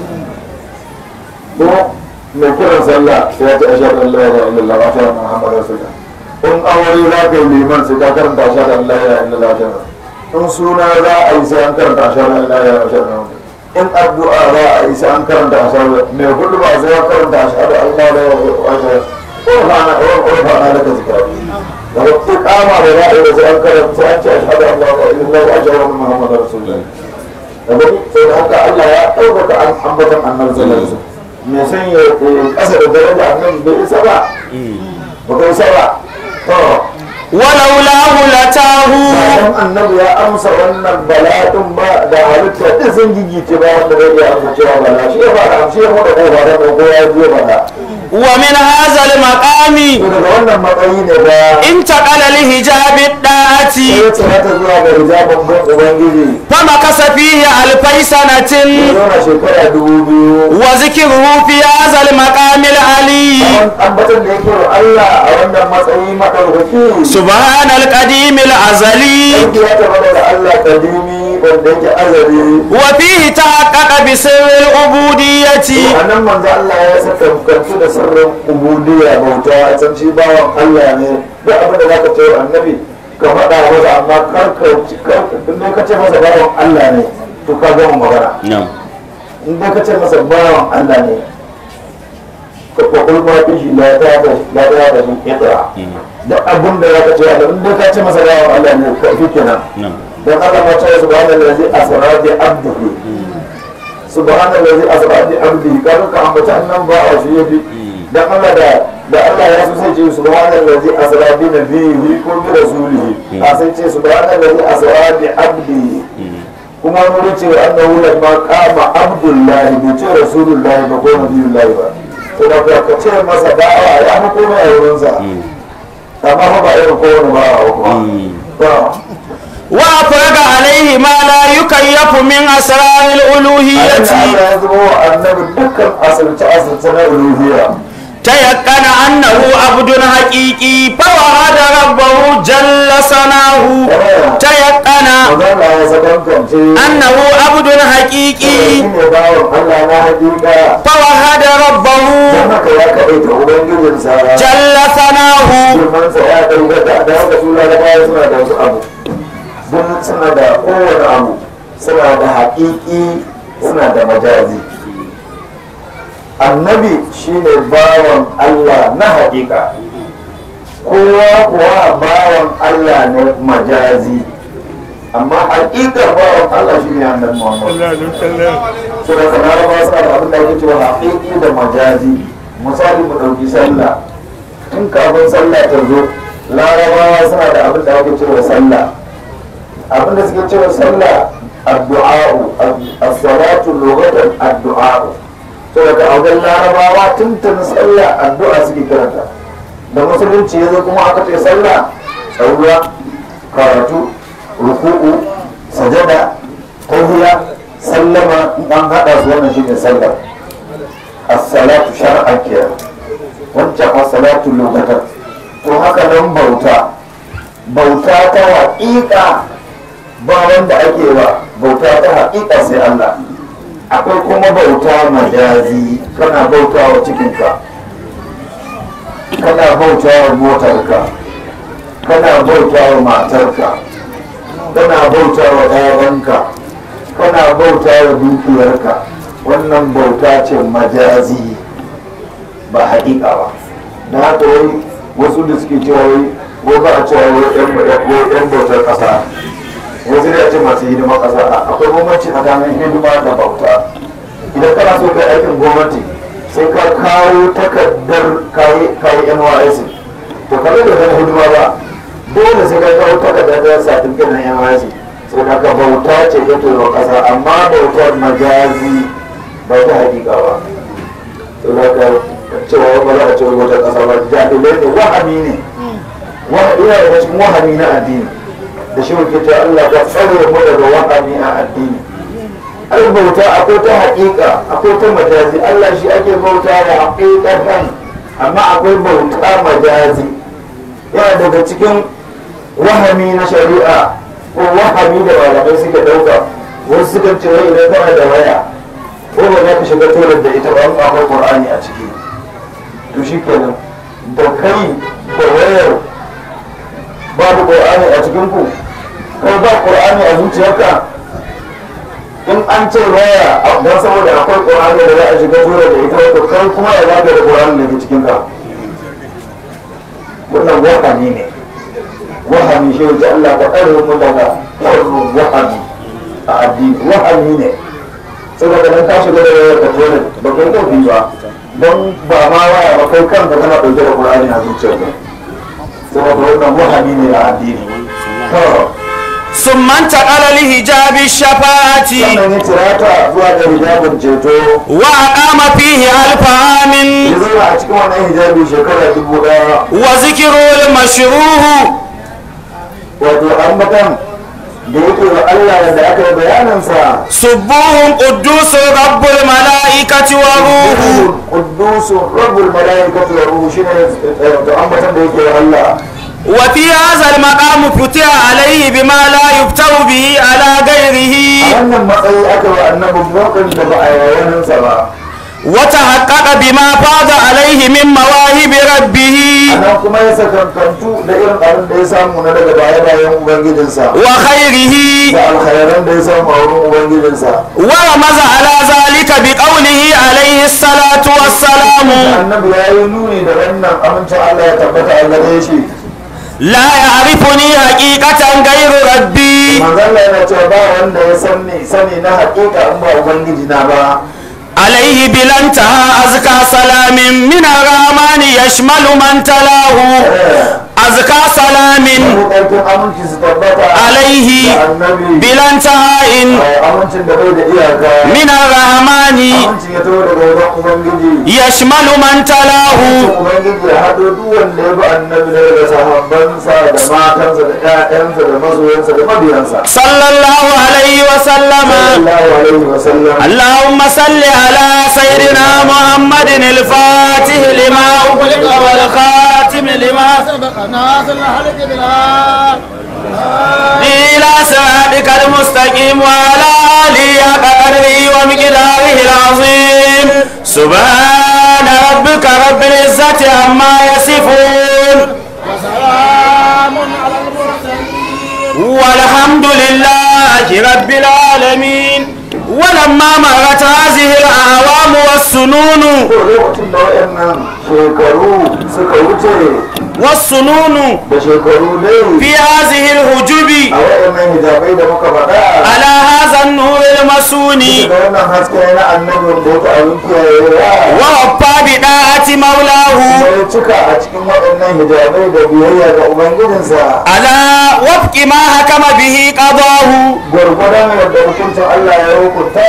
ko mai kiran sallah sai ya ce ashhadu an la ilaha illallah wa ashhadu anna muhammadar rasulullah in aure za ka yi liman sai ka karanta ashhadu an la ilaha illallah wa ashhadu in suna za a yi sai an karanta ashhadu an la ilaha illallah wa ashhadu anna muhammadar in addu'a za a yi sai an karanta ashhadu mai hudu ba sai ya karanta ashhadu an la ilaha illallah wa ashhadu ko ba na ko ba na da zikira da ba ku kama da za a yi da sai an karanta an ce ashhadu an la ilaha illallah wa ashhadu anna muhammadar rasulullah da ba sai da haka Allah ya ɗaukaka an ambatan annabi sallallahu alaihi wasallam me san ya kasa da daraja annabi bai isa ba ba kai isa ba to ولولاه لتاه bayan annabi ya amsa wannan bala'in ba da halitta ɗin sun gigice ba wanda zai iya amsa cewa bala shi ya fara amshi ya muda kofa da ko ya biyo bala ومن هذا المقام to daga wannan matsayi ne ba انتقل لحجاب الطاعة sai ya tsirata zuwa ga hijabin bin ubangiji فمكث فيه ألفي سنة ya zauna shekara dubu biyu وذكره في هذا المقام العلي An- ambatan da yake wa Allah a wannan matsayi maɗaukaki سبحان القديم الأزلي Sarki ya taɓa da Allah kadimi wanda yake azali وفيه تحقق بسر العبودية a nan manzo Allah ya saka kantu da sirrin ubudiyya bauta a can shi bawan Allah ne duk abin da zaka ce wa annabi ka faɗa masa amma kar ka kar in dai ka ce masa bawan Allah ne to ka gama magana نعم in dai ka ce masa bawan Allah ne ka kokul ma fi shi la ta da la ta da shi itra duk abin da zaka ce Allah in dai ka ce masa bawan Allah ne ka fi kenan نعم dan Allah ma ce subhanallazi asra bi abdihi subhanallazi asra bi abdihi kan ka ambata annan ba a shi yafi dan Allah da da Allah ya so sai ce subhanallazi asra bi nabiyhi ko bi rasulihi a sai ce subhanallazi asra bi abdihi kuma mun ce annahu lamma qama abdullahi bi ce rasulullahi ba ko nabiyullahi ba to da ka ce masa da'a ya fi komai a wurinsa amma fa ba irin kowane ba a kuma ba وأفرغ عليه ما لا يكيف من أسرار الألوهية Allah ya zama wa annabi dukkan asirce-asirce na uluhiyya. تيقن أنه عبد حقيقي فوعد ربه جل ثناه تيقن Magana ya sakankance. أنه عبد Shi حقيقي ne bawan Allah na hakika. فوعد ربه Don haka ya kaɗaita Ubangijinsa. جل ثناه Girmansa ya ɗaukaka da haka su larabawa suna da wasu abu. Don suna da kowane abu. Suna da haƙiƙi suna da majazi. Annabi shine bawan Allah na haƙiƙa. kowa kuwa bawan Allah ne majazi amma haƙiƙar bawan Allah shi ne annabi Muhammad so da kana ba su da abin da ake cewa haƙiƙi da majazi misali mu ɗauki sallah tun kafin sallah ta zo larabawa suna da abin da ake cewa sallah abin da suke cewa sallah addu'a'u as-salatu lughatan addu'a'u so daga wajen larabawa tun tun sallah addu'a suke kiranta da musulunci ya zo kuma aka ce sallah tsauya karatu ruku'u sajada tahiya sallama in an haɗa su wannan shine sallar as-salatu shar'an kenan wancan as-salatu lokatan to haka nan bauta bauta ta haƙiƙa ba wanda ake ba bauta ta haƙiƙa sai Allah akwai kuma bauta majazi kana bauta wa cikinka kana bauta wa motarka kana bauta wa matarka kana bauta wa ɗayanka kana bauta wa dukiyarka wannan bauta ce majazi ba haƙiƙa ba da haka wai wasu da suke cewa wai wai ba a cewa wai ɗan bautar ƙasa wasu da ce masu hidima ƙasa akwai bambanci tsakanin hidima da bauta idan kana so kai aikin gwamnati sai ka kawo takardar kayi nysc to kamar da zan hidima ba dole sai ka kawo takardar da satifiket na nysc sai ka ka bauta ce ya turo kasa amma bautar majazi ba ta hakika ba to da ka cewa ba za a ce wata kasa ba jahilai ne wahami ne wahami yana daga cikin wahami na addini da shi muke ce Allah ka tsare mu daga wahami a addini ai bauta akwai ta haƙiƙa akwai ta majazi Allah shi ake bauta da haƙiƙatan amma akwai bauta majazi yana daga cikin wahami na shari'a ko wahami da malamai suka ɗauka wasu suka ce wai idan kana da waya ko ba za ka shiga tolar da ita ba in akwai qur'ani a ciki to shi kenan da kai da wayar babu qur'ani a cikin ku ko ba qur'ani a zuciyarka in an ce waya don saboda akwai ƙorani da za a shiga tura da ita wato kai kuma ya zaga da ƙorani da ke cikin ka wannan wahani ne wahami shi wuce Allah ka tsare mu daga sharrin wahami a addini wahami ne saboda nan ka shiga da wayar ka tore ba kai kofi ba don ba ma waya ba kai kanka kana ɗauke da Qur'ani a zuciyarka saboda wannan wahami ne a addini to ثم انتقل لحجاب الشفاعة sannan ya tirata zuwa ga hijabin ceto وأقام فيه ألف عام ya zauna a cikin wannan hijabi shekara dubu ɗaya وذكر المشروع wato ambatan da yake wa Allah da aka yi bayanansa سبوه قدوس رب الملائكة وروح قدوس رب الملائكة والروح شنو to ambatan da yake wa Allah وفي هذا المقام فتح عليه بما لا يفتح به على a غيره wannan matsayi aka wa annabin mokan da ba a yi wayaninsa ba وتحقق بما فاض عليه من مواهب ربه anan kuma ya sakankantu da irin abin da ya samu na daga baya-bayan ubangijinsa وخيره da alkhairan da ya samu a wurin ubangijinsa ورمز على ذلك بقوله عليه الصلاة والسلام annabi ya yi nuni da wannan amincin Allah ya tabbata a gare shi لا يعرفني حقيقة غير ربي manzalla yana cewa ba wanda ya sani sani na hakika in ba ubangiji na ba عليه بلا انتهى أزكى سلام من الرحمن يشمل من تلاه أزكى سلام ƙarfin aminci su tabbata عليه da annabi بلا انتهاء amincin da bai da iyaka من الرحمن amincin ya taho daga wajen ubangiji يشمل من تلاه ubangiji ya haɗo duk wanda ya bi annabi ne daga sahabbansa da matansa da ƴaƴansa da masoyansa da mabiyansa صلى الله عليه وسلم sallallahu alaihi wa sallam اللهم صل على سيدنا محمد الفاتح لما أغلق والخاتم لما سبق ناصر الحلق بالعار إلى صراطك المستقيم وعلى آله حق قدره ومقداره العظيم سبحان ربك رب العزة عما يصفون وسلام على المرسلين والحمد لله رب العالمين ولما مرت هذه الأعوام والسنون ko lokacin da waɗannan shekaru suka wuce والسنون da shekaru dai في هذه الحجب a waɗannan hijabai da muka faɗa على هذا النور المسون da wannan haske na annabin da yake abin kiyayewa ووفى بداعة مولاه kuma ya cika a cikin waɗannan hijabai da biyayya ga ubangijinsa على وفق ما حكم به قضاه gwargwadon yadda hukuncin Allah ya hukunta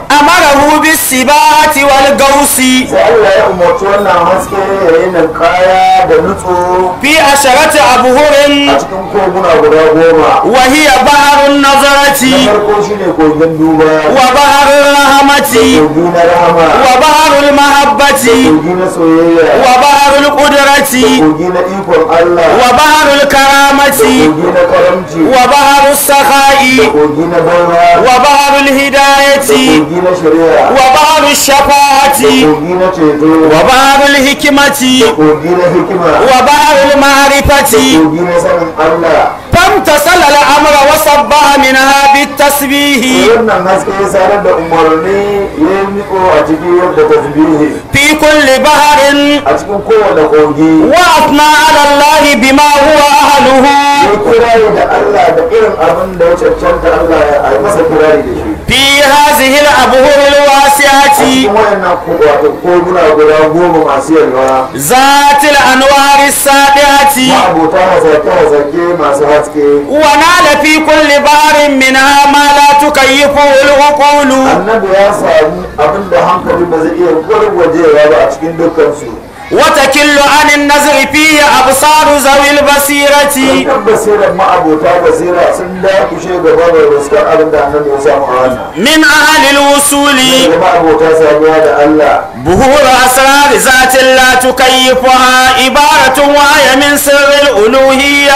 أمره بالسباحة والغوص sai Allah ya umarci wannan haske ya yi ninkaya da nutso في عشرة أبهر a cikin koguna guda goma وهي بحر na النظرة farko shine kogin duba وبحر الرحمة kogi na rahama وبحر المحبة kogi na soyayya وبحر القدرة kogi na ikon Allah وبحر الكرامة kogi na karamci وبحر السخاء kogi na baiwa وبحر الهداية kogi na shari'a وبحر الشفاعة kogi na ceto وبحر الحكمة kogi na hikima وبحر المعرفة kogi na sanin Allah فامتصل الأمر وصبها منها بالتسبيح wannan haske ya sanar da umarni ya yi miko a cikin yadda tasbihi في كل بحر a cikin kowane kogi وأثنى على الله بما هو أهله ya kirari da Allah da irin abin da ya cancanta Allah ya yi masa kirari da shi في هذه الأبهر الواسعة cikin wayannan ko- wato koguna guda goma masu yalwa ذات الأنوار السابعة ma'abota hasake-hasake masu haske ونال في كل بحر منها ما لا تكيفه العقول annabi ya samu abin da hankali ba zai iya gwargwajewa ba a cikin dukkansu وتكل عن النظر فيه أبصار ذوي البصيرة kan basirar ma'abota basira sun dakushe gaba da ruskar abin da annabi ya samu a wannan من أهل الوصول da ma'abota samuwa da Allah بهور أسرار ذات لا تكيفها عبارة وهي من سر الألوهية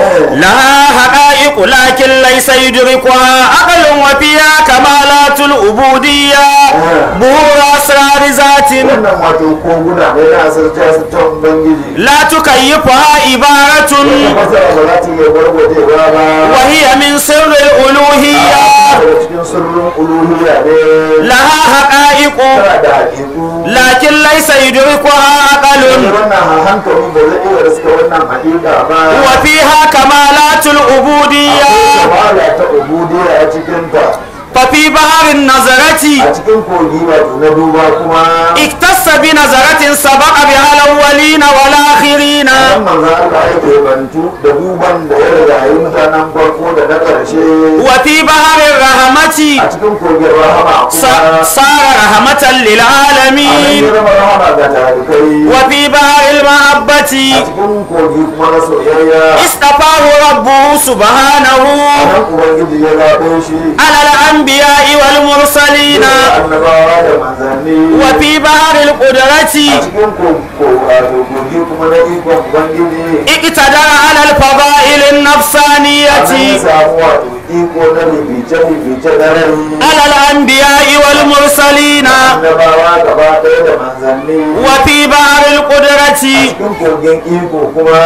لها حقائق لكن ليس يدركها عقل وفيها كمالات العبودية بهور أسرار ذات wannan wato koguna da yana asirta su ta ubangiji لا تكيفها عبارة wata fasara ba za ta iya gwargwajewa ba وهي من سر الألوهية daga cikin sirrin uluhiyya ne لها حقائق haqa'iqu tana da haƙiƙu lakin laysa yudrikuha aqalun wannan hankali ba zai iya riska wannan haƙiƙa ba wa fiha kamalatul ubudiyya kamala ta ubudiyya a cikinta fa fi baharin nazarati a cikin kogi wato na duba kuma اكتس بنظرة سبق بها الأولين والآخرين nan manzo Allah yake bantu da duban da ya riga yi mutanen farko da na ƙarshe وفي بحر الرحمة a cikin kogin rahama س- kuma صار رحمة a nan للعالمين ya zama rahama ga tarikai وفي بحر a المحبة cikin kogi kuma na soyayya اصطفاه ربه سبحانه a nan ubangiji ya zaɓe shi على الأنبياء والمرسلين da annabawa da manzanni وفي بحر a القدرة cikin ko- ko- wato kogi kuma na ikon ubangiji اقتدر على الفضائل a nan ya النفسانية samu wato iko na bibice-bibice na rai على الأنبياء والمرسلين annabawa gaba ɗaya da manzanni وفي بحر القدرة cikin kogin iko kuma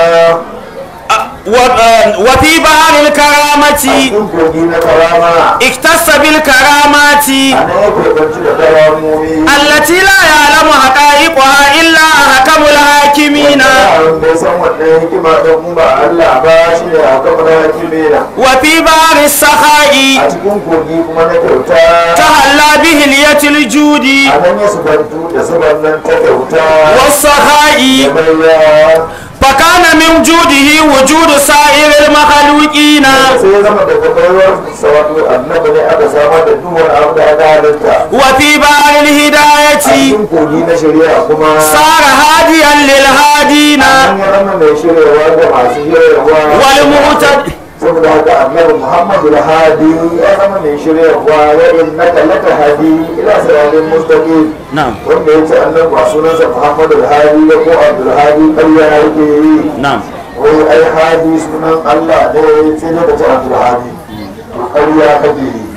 و- وفي بحر a الكرامة cikin kogi na karama اختص بالكرامات a nan ya keɓanci da karamomi التي لا يعلم حقائقها إلا أحكم الحاكمين wanda bai san wannan hikima don ba Allah ba shi ne a kamar hakimina وفي بحر السخاء a cikin kogi kuma na kyauta تهلى بهلية الجود a nan ya subantu da suban nan ta kyauta والسخاء da baiwa فكان من جوده وجود سائر المخلوقين sai ya zama daga baiwar sa wato annabi ne aka samar da duk wani abu da aka halitta وفي بحر a الهداية cikin kogi na shari'a kuma صار هاديا للهادين an yi rama mai shiryawa da masu shiryawa والمعتد saboda haka annabi muhammadu da hadi ya zama mai shiryawa wa innaka laka hadi ila siratin mustaqim نعم wanda ya ce annabi ba sunansa muhammadu da hadi ba ko abdul hadi ƙarya yake yi نعم wai ai hadi sunan allah ne sai dai ka ce abdul hadi to ƙarya kake yi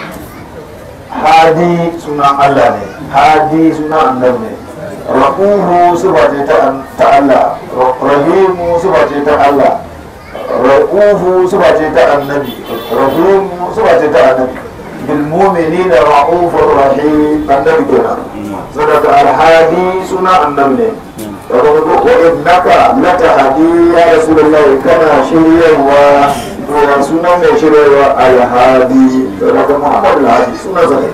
hadi sunan allah ne hadi sunan annabi ne raquhu sifa ce ta ta Allah rahimu sifa ce ta Allah raquhu sifa ce ta annabi rahimu sifa ce ta annabi bil mu'minina ra'ufur rahim annabi kenan sadaka alhadi suna annabi ne daga ko ko innaka latahdi ya rasulullahi kana shiryarwa to ya suna mai shiryarwa alhadi daga muhammad alhadi suna zai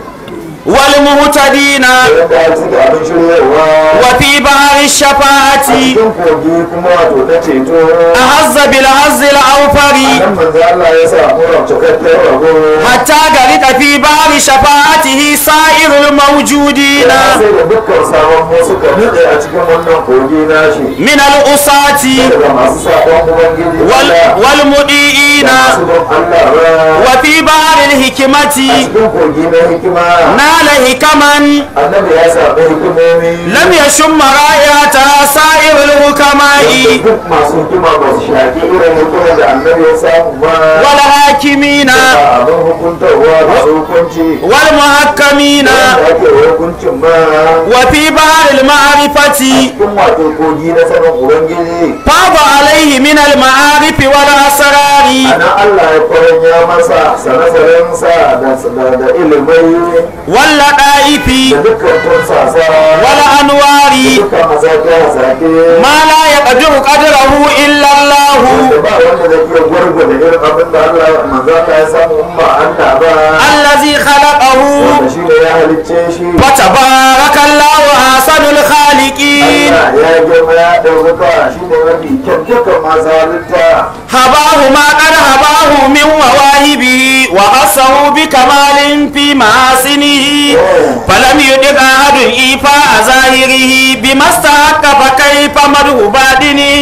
والمهتدين yadda ya suke abin shiryarwa وفي بحر a الشفاعة cikin kogi kuma wato ta ceto أهز بالهز الأوفر nan manzo Allah ya sa mura cikakken rago حتى غرق في بحر شفاعته سائر الموجودين ya sai da dukkan sabon mu suka nutse a cikin wannan kogi nashi من الأساة daga masu sabon ubangiji وال Allah والمديئين da masu don Allah ba وفي بحر a الحكمة cikin kogi na hikima نال حكما annabi ya samu hikimomi لم يشم رائحتها سائر الحكماء duk masu hikima ba su shaƙi irin hikimar da annabi ya samu ba والحاكمين ba abin hukuntarwa ba su hukunci والمحكمين da ake hukuncin ba وفي بحر المعرفة cikin wato kogi na sanin ubangiji فاض عليه من المعارف والأسرار ana Allah ya kwaranya masa sanasarensa da da ilimai واللطائف da dukkan tursasa والأنوار dukkan masake-masake ما لا يقدر قدره إلا الله da ba wanda zai iya gwargwada irin abin da Allah manzo Allah ya samu in ba Allah ba الذي خلقه wanda shi ne ya halicce shi فتبارك الله أحسن الخالقين Allah ya girma ya ɗaukaka shi ne mafi kyan dukkan masu halitta هباه ما قد هباه من مواهبه وخصه بكمال في محاسنه فلم يدق أحد إيفاء ظاهره بما استحق فكيف مدح باطنه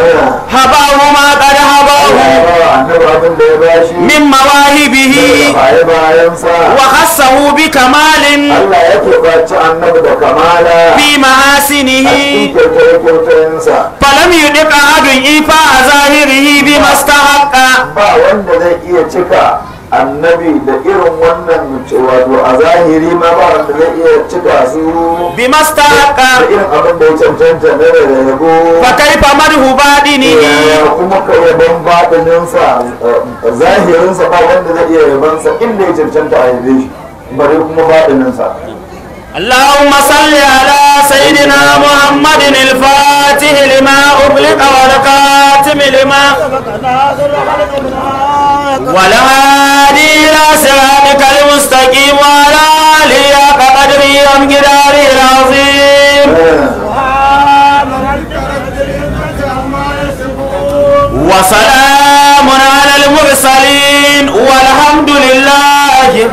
هباه ما قد Allah هباه ya ba wa annabi abin da ya bashi من مواهبه baye bayansa وخصه بكمال Allah ya keɓaci annabi da kamala في a محاسنه cikin kyautar-kyautarsa فلم يدق أحد إيفاء ظاهره بما استحق ba wanda zai iya cika annabi da irin wannan wato a zahiri ma ba wanda zai iya cika su بما استحق da irin abin da ya cancanta na da yabo فكيف مدح باطنه ya kuma ka yaban baɗininsa zahirinsa ba wanda zai iya yabansa inda ya cancanta a yabe shi bare kuma baɗininsa اللهم صل على سيدنا محمد الفاتح لما أغلق والكاتم لما ناصر الحق بالحق والهادي إلى صراطك المستقيم وعلى آله حق قدره ومقداره العظيم سبحان ربك رب العزة عما يصفون وسلام على المرسلين والحمد لله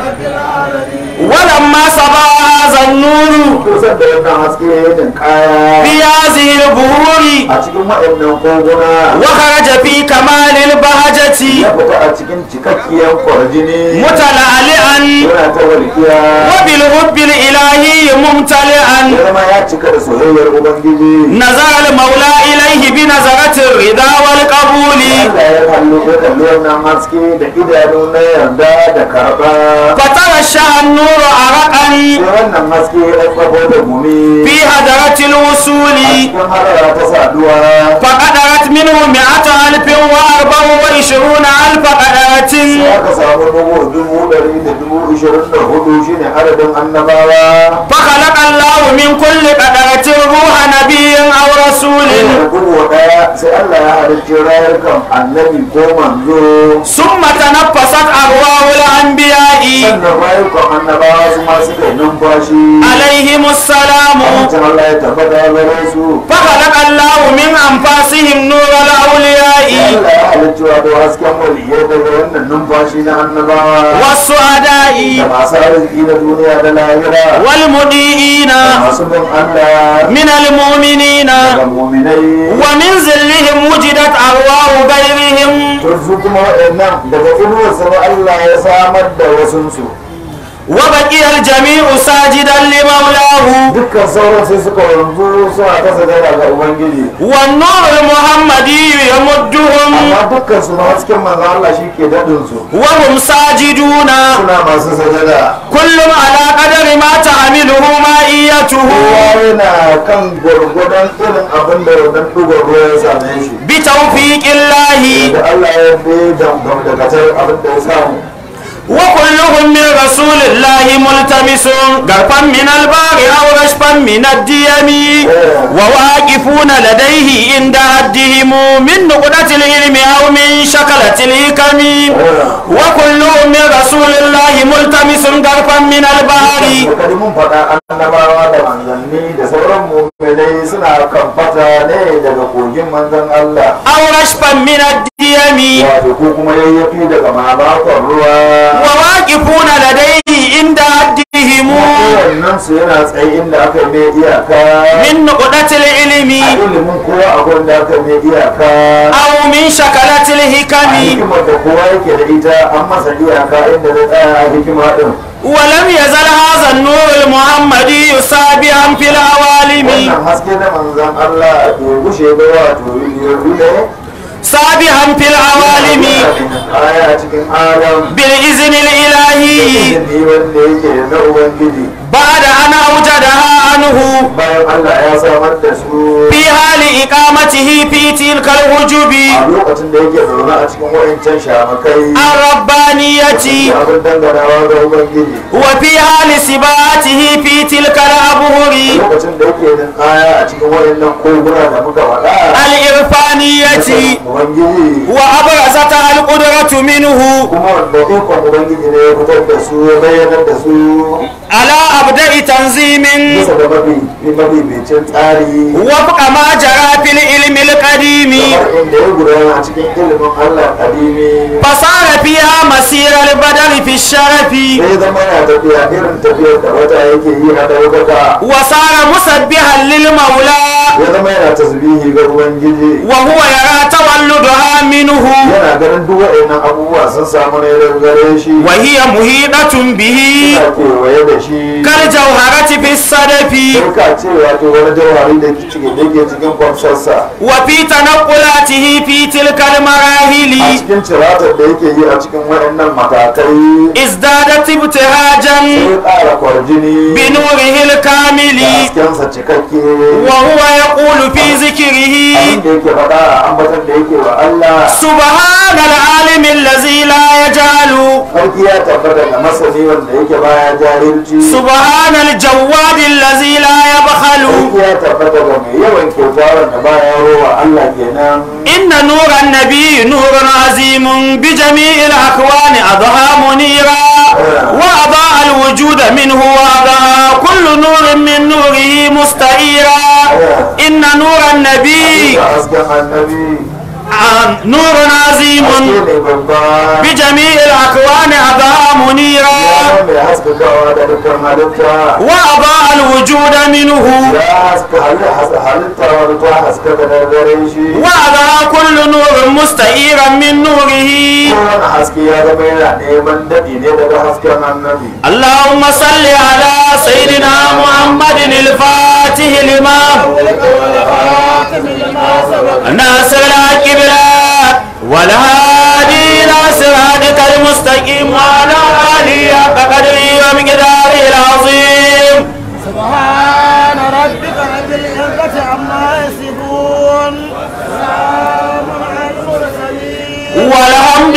ولما صبا هذا النور kusan da wannan haske ya yi kaya في هذه البهور a cikin waɗannan koguna وخرج في كمال البهجة ya fita a cikin cikakkiyar kwarjini متلألئا yana ta walƙiya وبالحب الإلهي ممتلئا ya zama ya cika da soyayyar ubangiji نظر المولى إليه بنظرة الرضا والقبول Allah ya kallo ya kalli wannan haske da idanu na yarda da karɓa فترشح النور عرقا sai wannan haske ya ɗaukako da gumi في هدرة الوصول a cikin hadara ta saduwa فقدرت منه مئة ألف وأربع وعشرون ألف قدرة sai aka samu dubu dubu ɗari da dubu ishirin da hudu shine adadin annabawa فخلق الله من كل قدرة روح نبي أو رسول da dubu ɗaya sai Allah ya halicci rayukan annabi ko manzo ثم تنفست أرواح الأنبياء sannan rayukan annabawa su ma suka yi numfashi عليهم السلام Amincin Allah ya tabbata gare su فخلق الله من أنفاسهم نور الأولياء Allah ya halicci wato hasken waliyai daga wannan numfashi na annabawa والسعداء da masu arziki na duniya da lahira والمضيئين da masu bin Allah من المؤمنين da muminai ومن ذلهم وجدت أرواح غيرهم to su kuma waɗannan daga inuwarsa ba Allah ya samar da wasunsu وبقي الجميع ساجدا لمولاه dukkan sauran sai suka wanzu suna ta sajada ga ubangiji والنور المحمدي يمدهم amma dukkan su ma hasken manzo Allah shi ke daɗin su وهم ساجدون suna masu sajada كل على قدر ما تحمله مائيته kowa yana kan gwargwadon irin abin da wannan ɗugar ruwa ya same shi بتوفيق الله da Allah ya bi dangantakatar abin da ya samu وكلهم من رسول الله ملتمس غرفا من البار أو رشفا من الديم وواقفون لديه عند حدهم من نقطة العلم أو من شكلة الحكم وكلهم من رسول الله ملتمس غرفا من البار Wakadi mun faɗa annabawa da manzanni da sauran mu'minai suna kan fata ne daga kogin manzan Allah أو رشفا من الديم wato ko kuma yayyafi daga mamakon ruwa وواقفون لديه عند حدهم kowannen su yana tsaye inda aka yi mai iyaka من نقطة العلم a ilimin kowa akwai da aka yi mai iyaka أو من شكلة a الحكم hikimar da kowa yake da ita an masa iyaka inda zai tsaya a hikima din ولم يزل هذا النور المحمدي سابعا في العوالم wannan haske na manzan Allah bai gushe ba wato yanzu ne سابعا في العوالم aya a cikin alam بالإذن الإلهي izini wanda yake na ubangiji بعد أن أوجدها عنه bayan Allah ya samar da su في حال إقامته في تلك الحجب a lokacin da yake zaune a cikin wayancan shamakai الربانية da abin danganawa ga ubangiji وفي حال سباته في تلك الأبهر lokacin da yake yin aya a cikin wayannan koguna da muka faɗa الإرفانية ubangiji وأبرزتها القدرة منه kuma wanda ikon ubangiji ne ya fitar da su ya bayyanar da su على أبدأ تنظيم bisa da mafi mafificin tsari وفق ما جرى في العلم القديم kamar inda ya gudana a cikin ilimin Allah kadimi فصار فيها مسير البدر في الشرف sai zama yana tafiya irin tafiyar da wata yake yi na daukaka وصار مسبحا للمولى ya zama yana tasbihi ga ubangiji وهو يرى تولدها منه yana ganin duk waɗannan abubuwa sun samu ne daga gare shi وهي محيطة به yana kewaye da shi كالجوهرة في الصدف sai ka ce wato wani jawhari da ke cikin da ke cikin kwamsarsa وفي تنقلاته في تلك a المراحل cikin ciratar da yake yi a cikin waɗannan matakai ازدادت ابتهاجا sai ƙara kwarjini بنوره الكامل da haskensa cikakke وهو يقول في ذكره abin da yake faɗa a ambatan da yake wa Allah سبحان العالم الذي لا يجعل sarki ya tabbata ga masani wanda yake baya jahilci سبحان الجواد الذي لا يبخل sarki ya tabbata ga mai yawan kyauta wanda baya rowa Allah kenan إن نور النبي نور عظيم بجميع الأكوان أضحى منيرا وأضاء الوجود منه وأضاء كل نور من نوره مستعيرا إن نور النبي ga hasken annabi آه، نور عظيم haske ne babba بجميع الأكوان أضاء منيرا ya mai haskakawa da dukkan halitta وأضاء الوجود منه ya haska halitta halitta wani ta haskaka da gare shi وأضاء كل نور مستعيرا من نوره kowane haske ya zama yana neman daɗi ne daga hasken annabi اللهم صل على سيدنا محمد الفاتح لما ناصر الكبرى والهادي الى صراطك المستقيم وعلى اله حق قدره ومقداره العظيم سبحان ربك رب العزة عما يصفون سلام على المرسلين والحمد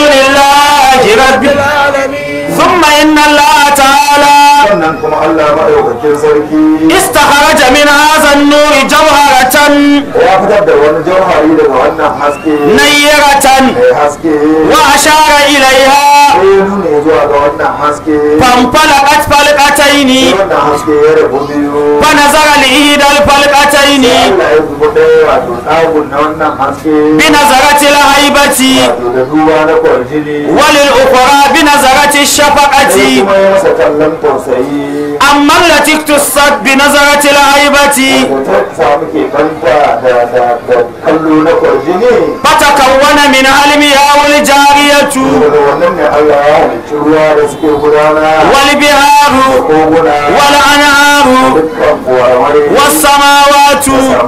لله رب العالمين ثم ان الله تعالى sannan kuma Allah maɗaukakin sarki استخرج من هذا النور جوهرة ya fitar da wani jauhari daga wannan haske نيرة mai haske واشار اليها sai ya nuna ya zuwa ga wannan haske فانفلقت فلقتين wannan haske ya rabu biyu فنظر لإحدى الفلقتين Allah ya zuba ɗaya wato tsagun na wannan haske بنظرة الهيبة wato da duba na kwarjini وللأخرى بنظرة sai الشفقة kuma ya masa kallon tausayi أما التي اختصت بنظرة الهيبة da ta samu ke kanta da da da kallo na kwarjini فتكون منها المياه الجارية daga wannan ne Allah ya halicci ruwa da suke gudana والبهار koguna والأنهار dukkan kuwarware والسماوات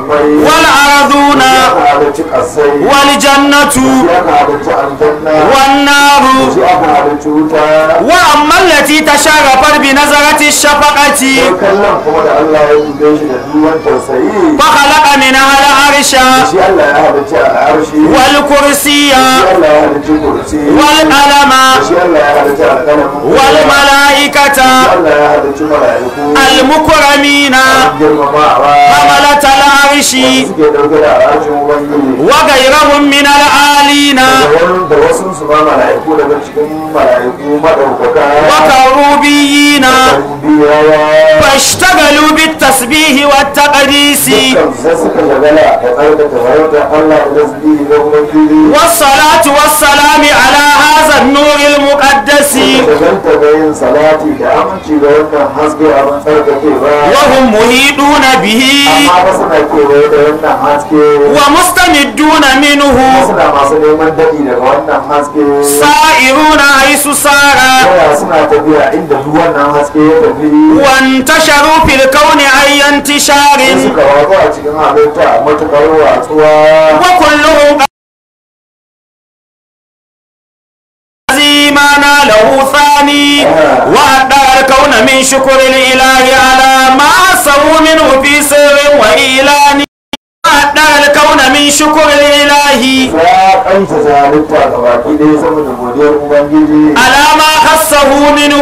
والأرضون aka halicci kasai والجنة shi aka halicci aljanna والنار shi aka halicci wuta وأما التي تشرفت بنظرة الشفقة sai kallon kuma da Allah ya dube shi da duwan tausayi فخلق منها العرش shi Allah ya halicci al'arshi والكرسي shi Allah ya halicci kursi والقلم shi Allah ya halicci alƙalamin والملائكة shi Allah ya halicci mala'iku المكرمين girmamawa حملة العرش suke ɗauke da al'arshin ubangiji وغيرهم من العالين da wani da wasu su ma mala'iku daga cikin mala'iku maɗaukaka وكروبيين biyawa فاشتغلوا بالتسبيح والتقديس dukkan sai suka shagala da tsarkake farautar Allah da tasbihi da ubangiji والصلاة والسلام على هذا النور المقدس shagalta da yin salati da aminci da wannan haske abin tsarkake ba وهم محيطون به amma ba suna kewaye da wannan haske ومستمدون منه suna masu neman daɗi daga wannan haske سائرون حيث سار Yaya suna tafiya inda duk wannan haske ya tafi وانتشروا في الكون أي انتشار sai suka wazo a cikin halitta a matuƙar watsuwa وكلهم ما له ثاني وأدى الكون من شكر الإله على ما سووا منه في سر وإعلان وأدى الكون من شكر الإله ya kanta halitta ga baki ɗaya saboda godiyar ubangiji على ما خصه منه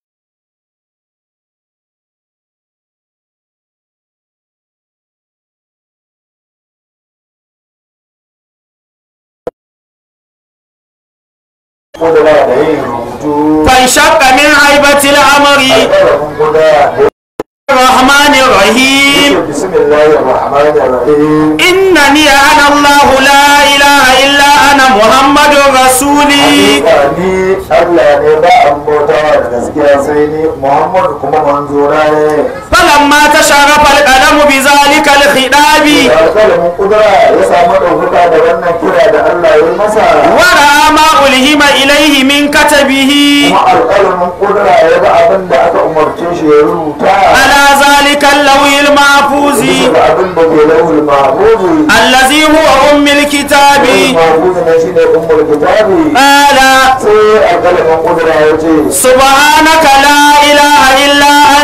kudura da yin rubutu فانشق من هيبة الأمر alƙalamin guda da الرحمن الرحيم yake bismillahir rahmanir rahim إنني أنا الله لا إله إلا أنا محمد رسولي Hakika ni Allah ne ba an bautawa da gaskiya sai ni Muhammad kuma manzona ne فلما تشرف القلم بذلك الخطاب da alƙalamin kudura ya samu ɗaukaka da wannan kira da Allah ya yi masa ورأى ما ألهم إليه من كتبه kuma alƙalamin kudura ya ga abin da aka umarce shi ya rubuta على ذلك اللوح المحفوظ bisa ga abin da ke lauhul mahfuzi الذي هو أم الكتاب lauhul mahfuzi ne shine ummul kitabi قال sai alƙalamin kudura ya ce سبحانك لا إله إلا أنت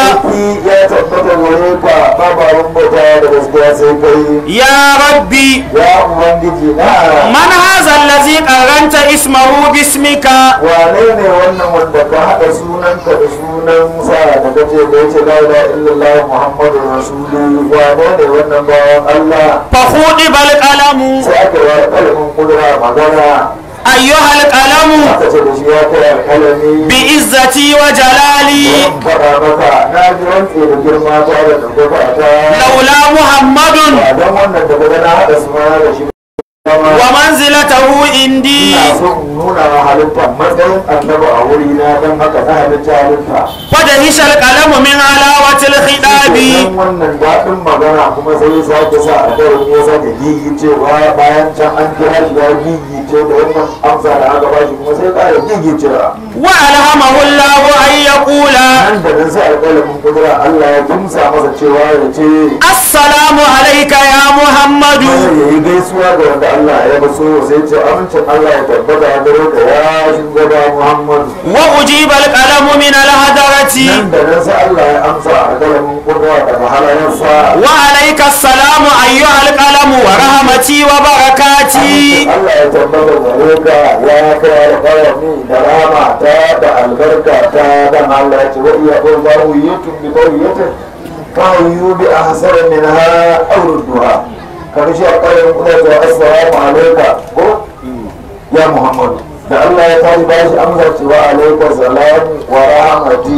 sarki ya tabbata gare ka babu abin bauta da gaskiya sai kai يا ربي ya ubangiji na من هذا الذي قرنت اسمه باسمك wane ne wannan wanda ka haɗa sunanka da sunan sa da kace da yace la ilaha illallah muhammadu rasulu wane ne wannan bawan Allah فخوضب القلم sai aka yi kalmin kudura magana أيها القلم aka ce da shi ya kai alkalami بعزتي وجلالي zan faɗa maka na ji rantse da girma ta da ɗaukaka ta لولا محمد ba don wannan da kaga na haɗa suna da shi ba ومنزلته عندي ina so in nuna wa halitta matsayin annabi a wuri na don haka na halitta halitta فدهش القلم من علاوة الخطاب Idan wannan daɗin magana kuma sai ya sake sa a karin ya sake gigicewa bayan can an kira shi ya gigice da wannan amsa da aka bashi kuma sai ya ƙara gigicewa وألهمه الله أن يقول nan da nan sai alƙalamin kudura Allah ya kimsa masa cewa ya ce السلام عليك يا محمد ya yi gaisuwa ga wanda Allah ya baso sai ce amincin Allah ya tabbata a gare ka ya shugaba Muhammad وأجيب القلم من الهدرة nan da nan sai Allah ya amsa alƙalamin kudura daga halayensa وعليك السلام أيها القلم ورحمتي وبركاتي Allah ya tabbata gare ka ya kai alƙalami da rama ta da albarka ta dan Allah ya ce wa iya ko ba hu yutun bi qawiyatin fa yu bi ahsar minha aw rudduha kaga shi alƙalamin kudura ta assalamu alayka ko ya Muhammad da Allah ya tashi ba shi amsa cewa alayka salam wa rahmati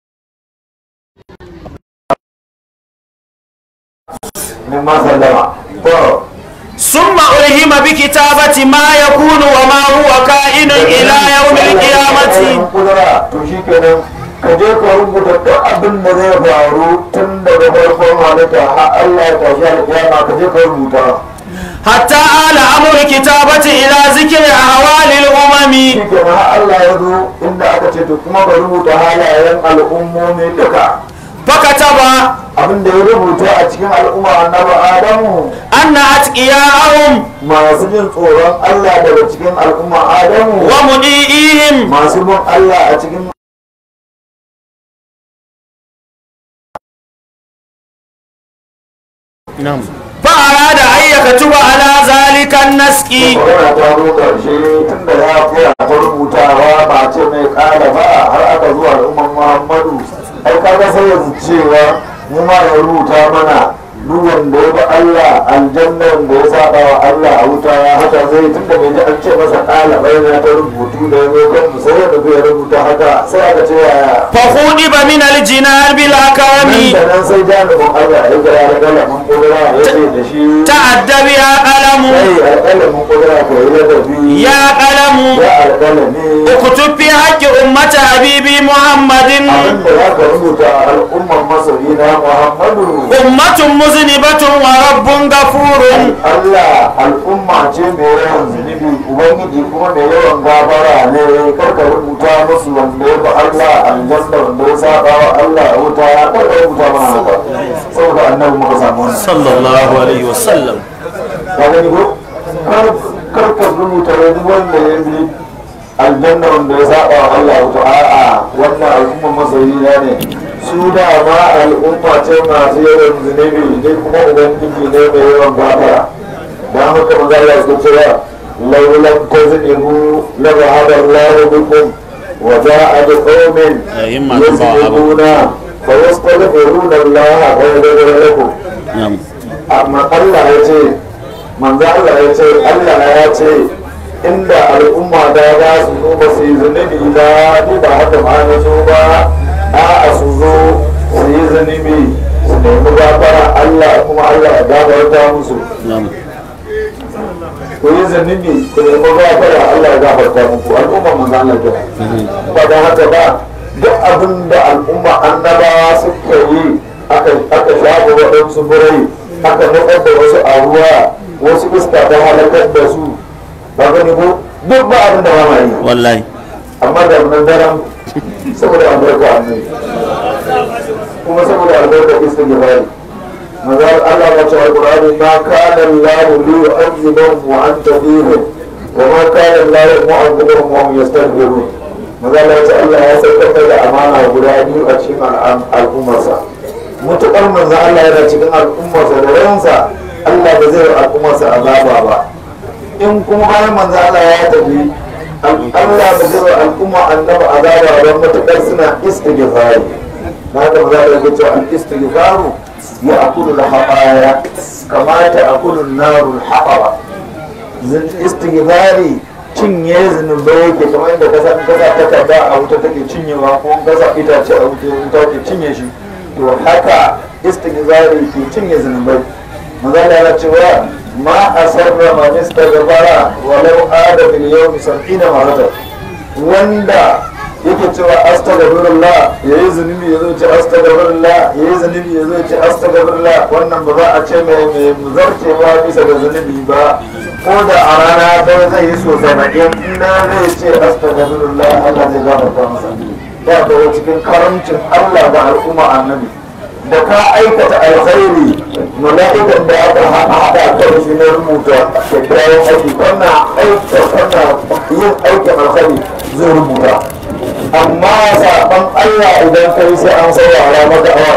mimma sallama to ثم ألهم بكتابة ما يكون وما هو كائن إلى يوم القيامة kudura to shi kenan ka je ka rubuta duk abin da zai faru tun daga farkon halitta har Allah ya tashi alƙiyama ka je ka rubuta حتى آل أمر كتابة إلى ذكر أهوال الأمم shi kenan har Allah ya zo inda aka ce to kuma ka rubuta halayen al'ummomi duka فكتب abin da ya rubuta a cikin al'umma annabi Adamu أن أتقياءهم masu jin tsoron Allah daga cikin al'umma Adamu ومضيئهم masu bin Allah a cikin فأراد أن يكتب على ذلك النسك magana ta zo ƙarshe tun da ya koya ta rubutawa ba ce mai ƙara ba har aka zuwa al'umman muhammadu ai kaga sai yanzu cewa mu ma ya rubuta mana duk wanda ya bi Allah aljanna wanda ya saba wa Allah a wuta ya haka zai tun da bai ji an ce masa ƙala bai na ta rubutu da ya zo kan mu sai ya nufi ya rubuta haka sai aka ce yaya فخوضب من الجنان nan بالأكرم da nan sai jami'in Allah ya ga ya ragala mun kudura ya ce da shi تأدب يا قلم sai alƙalamin kudura ka yi ladabi يا قلم ya alƙalami اكتب في حق أمة حبيبي محمد abinda za ka rubuta a al'ummar masoyi na muhammadu أمة مذنبة ورب غفور allah al'umma ce mai yawan zunubi ubangiji kuma mai yawan gafara ne karka rubuta musu wanda ya bi allah aljanna wanda ya saba wa allah a wuta karka rubuta mana haka saboda annabi muka samu wannan صلى الله عليه وسلم ka gani ko Kar- karka rubuta wani wanda ya bi aljanna wanda ya saba wa allah a wuta a'a wannan al'ummar masoyi na ne su da ma al'umma ce masu yawan zunubi ne kuma ubangiji ne mai yawan gafara dan haka maza Allah ya cewa laulan tazlimu la zahaba Allah bikum wa ja'a bi qaumin أئمة yazlimuna fa yastaghfiruna Allah wa yaghfiru lakum amma Allah ya ce manzo Allah ya ce Allah ya ce inda al'umma da za su zo ba su yi zunubi ba ni ba haka ma na zo ba a'a su zo su yi zunubi su nemi gafara Allah kuma Allah ya gafarta musu ku yi zunubi ku nemi gafara Allah ya gafarta muku al'umma manzo Allah ke ba da haka ba duk abin da al'umma annabawa suka yi aka aka shafa waɗansu birai aka nutsar da wasu a ruwa wasu iska ta halakar da su ba gani ko duk ba abin da ba ma yi والله amma da nan daren saboda albarka annabi kuma saboda albarka istighfari maza Allah ya ce alqur'ani ma kana Allah li yu'adhibahum wa anta fihim wa ma kana Allah mu'adhibahum wa hum yastaghfirun mazala ya ce Allah ya saukar da amana guda biyu a cikin al'am- al'ummarsa mutukar manzo Allah yana cikin al'ummarsa da ransa Allah ba zai yi al'ummarsa azaba ba in kuma bayan manzo Allah ya tafi Allah ba zai yi al'umma annabi azaba ba mutukar suna istighfari na da maza da yake cewa al-istighfaru ya akulu al-haqaya kama ta akulu an-naru al-haqaba istighfari cinye zunubai yake kamar yadda kasa kasa ta kada a wuta take cinyewa ko kasa itace a wuta wuta ke cinye shi to haka istighfari ke cinye zunubai mazala yana cewa ma asarra man istaghfara walau ada bil yawmi sab'ina maratan wanda yake cewa astaghfirullah yayi zunubi yazo ce astaghfirullah yayi zunubi yazo ce astaghfirullah wannan ba za a ce mai mai zarcewa bisa ga zunubi ba ko da a rana ɗaya zai yi so saba'in ina zai ce astaghfirullah Allah zai gafarta masa ya daga cikin karamcin Allah da al'umma annabi da ka aikata alkhairi mala'ikan da aka haɗa kan shi na rubuta kyakkyawan aiki kana aika kana yin aikin alkhairi zai rubuta amma saban Allah idan kai sai an saurara maka awa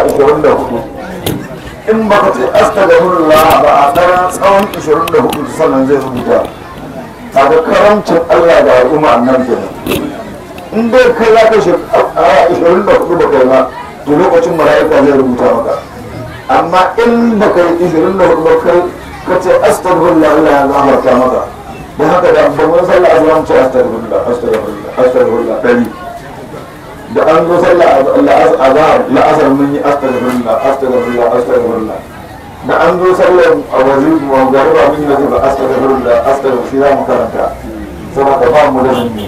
24 in baka ce astaghfirullah ba a ɗan tsawon 24 sannan zai rubuta kaga karamcin Allah da al'umma annabi kenan in dai kai za ka shi a 24 ba kai ba to lokacin mala'ika zai rubuta maka amma in ba kai 24 ba kai ka ce astaghfirullah Allah ya gafarta maka don haka da babban sallah azwan ce astaghfirullah astaghfirullah astaghfirullah dari da an zo sallah azhar la'asar mun yi astaghfirullah astaghfirullah astaghfirullah da an zo sallar a wazir mu gariba mun yi wazir astaghfirullah astaghfirullah mu karanta saboda ba mu da mun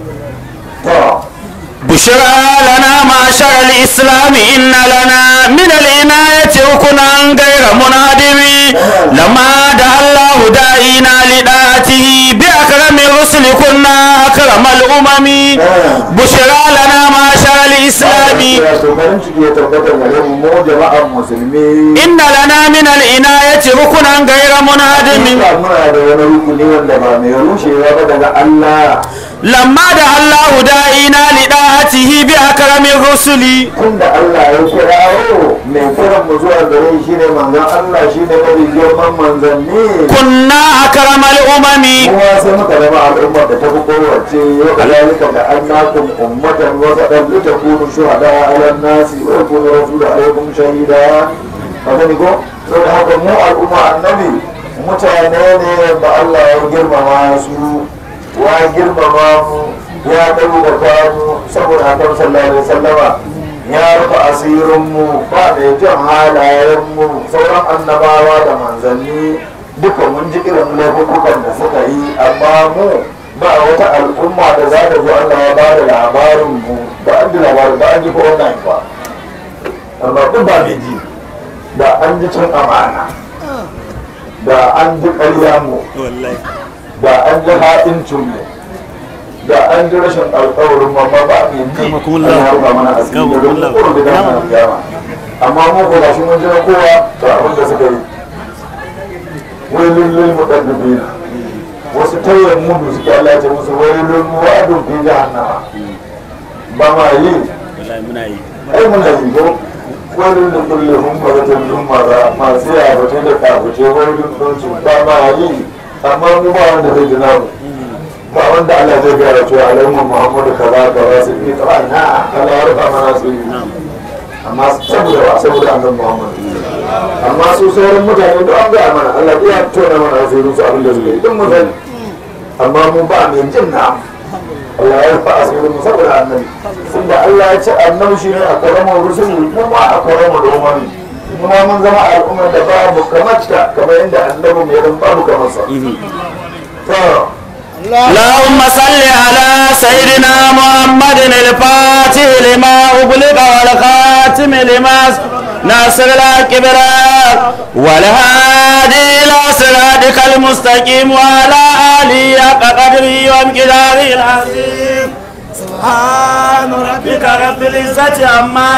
to بشرى لنا معشر الإسلام إن لنا من العناية ركنا غير منهدم لما دعا الله داعينا لدعاته بأكرم الرسل كنا أكرم الأمم بشرى لنا معشر الإسلام ya so farin ciki ya tabbatar da mu mu jama'ar musulmi إن لنا من العناية ركنا غير منهدم muna da wani rukuni wanda ba mai rushewa ba daga Allah لما دعا الله داعينا لدعاته بأكرم الرسل tunda Allah ya kirawo mai kiran mu zuwa gare shi ne manzon Allah shi ne mafi girman manzanni كنا أكرم الأمم kuma sai muka zama al'ummar da ta fi kowace wa kadalika da annakum ummatan wa sadan li takunu shuhada ala nasi wa yakunu rasulu alaikum shahida haka ne ko saboda haka mu al'umma annabi mutane ne da Allah ya girmama su wa girmama mu ya ɗaukaka mu saboda haka sallallahu alaihi wasallama ya rufe asirin mu ba da jin halayen mu sauran annabawa da manzanni duka mun ji irin laifukan da suka yi amma mu ba wata al'umma da za ta zo Allah ya ba da labarin mu ba an ji labarin ba an ji ko wannan ba amma duk ba mai ji da an ji cin amana da an ji ƙarya mu da an ji haɗincin mu da an ji rashin alƙawarin ma ba mai ji Allah ya rufa mana asiri da rukun kurbi da mana kiyama amma mu ko gashi mun ji na kowa to abin da suka yi wailun lil mudabbirina wasu tayyar mudu suke Allah ya ce musu wailun wa'adun fi jahannama ba ma yi ai mun da yi ko wailun da kullu hum baratin lumara masu ya bace da kafuce wailun din su ba ma yi amma mu ba wanda zai jina mu ba wanda Allah zai gara cewa alaihi Muhammadu kaza kaza su yi ta na Allah ya rufa mana su yi amma saboda ba saboda annabi Muhammad amma su sauran mutane da an gaya mana Allah ya tona mana asirin su abin da suke yi don mu sani amma mu ba mai jin na Allah ya rufa asirin mu saboda annabi tunda Allah ya ce annabi shi ne a karamar rusuli mu ma a karamar umami mu ma mun zama al'ummar da babu kamar ta kamar yadda annabi mai ran babu kamar sa to اللهم صل على سيدنا محمد الفاتح لما أغلق والخاتم لما ناصر الكبر والهادي إلى صراطك المستقيم وعلى آله حق قدره وامقداره العظيم سبحان ربك رب العزة عما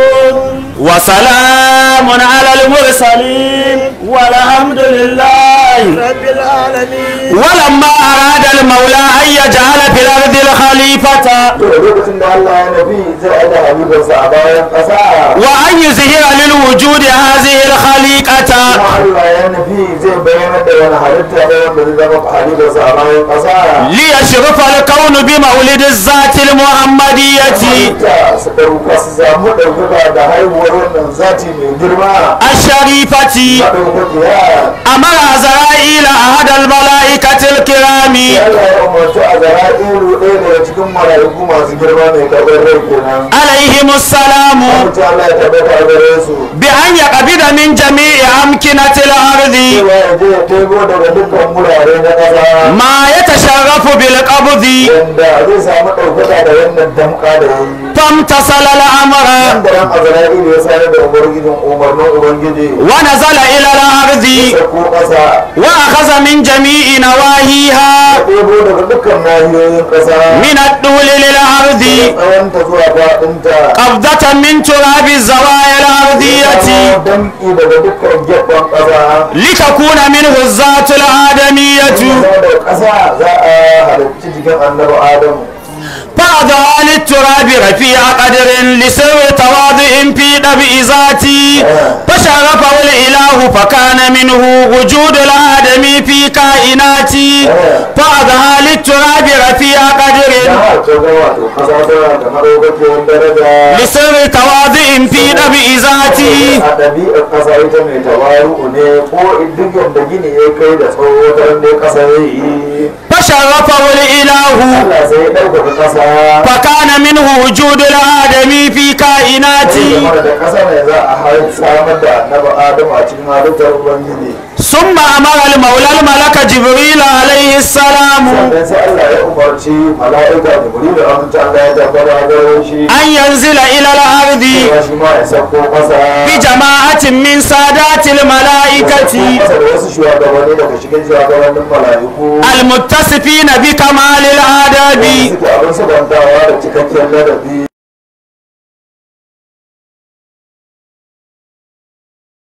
يصفون وسلام على المرسلين والحمد لله رب العالمين ولما أراد المولى أن يجعل في الأرض الخليفة to da lokacin da Allah ya nafi zai aje halifarsa a bayan ƙasa وأن يظهر للوجود هذه الخليقة kuma Allah ya nafi zai bayyana da wani halitta da wanda zai zama halifarsa a bayan ƙasa ليشرف الكون بمولد الذات المحمدية halitta su ɗauka su samu ɗaukaka da haihuwar wannan zati mai girma الشريفة maɗaukakiya أمر عزرائيل أحد الملائكة الكرام Allah ya umarci a zara'ilu ɗaya daga cikin mala'iku masu girma mai karɓar rai kenan عليهم السلام mutum Allah ya tabbata a gare su بأن يقبض من جميع أمكنة الأرض cewa ya je ya tebo daga dukkan wurare na ƙasa ما يتشرف بالقبض yanda zai samu ɗaukaka da wannan damƙa da ya yi فامتصل الأمر da ran azra'ilu ya sanar da ubangijin umarnin ubangiji ونزل إلى الأرض da ko ƙasa وأخذ من جميع نواهيها ya ɗebo daga dukkan nahiyoyin ƙasa من الطول للأرض tsawonta zuwa faɗinta قبضة من تراب الزوايا الأرضية damƙi daga dukkan gefen ƙasa لتكون منه الذات الآدمية Kuma da ƙasa za a halarci jikin annabi adamu فأضع للتراب رفيع قدر لسر تواضع في طبع ذاتي فشرفه الإله فكان منه وجود الآدمي في كائناتي فأضع للتراب رفيع ya قدر harta ga wato ƙasa tana da maɗaukakiyar daraja لسر تواضع في طبع ذاتي a ɗabi'ar ƙasa ita mai tawaru ne ko duk yadda gini ya kai da tsawo ta ne ƙasa ya yi فشرفه الإله Allah sai ya ɗaukaka ƙasa فكان منه وجود الآدمي في sai كائناتي zama da ƙasa ne za a har samar da annabi adamu a cikin halittar ubangiji ثم أمر المولى الملك جبريل عليه السلام sannan sai Allah ya umarci mala'ika jibril da amince Allah ya tabbata gare shi أن ينزل إلى الأرض cewa shi ma ya sauko ƙasa بجماعة من سادات الملائكة ƙasa da wasu shugabanni daga cikin shugabannin mala'iku المتصفين بكمال الآداب suke abin sabantawa da cikakken ladabi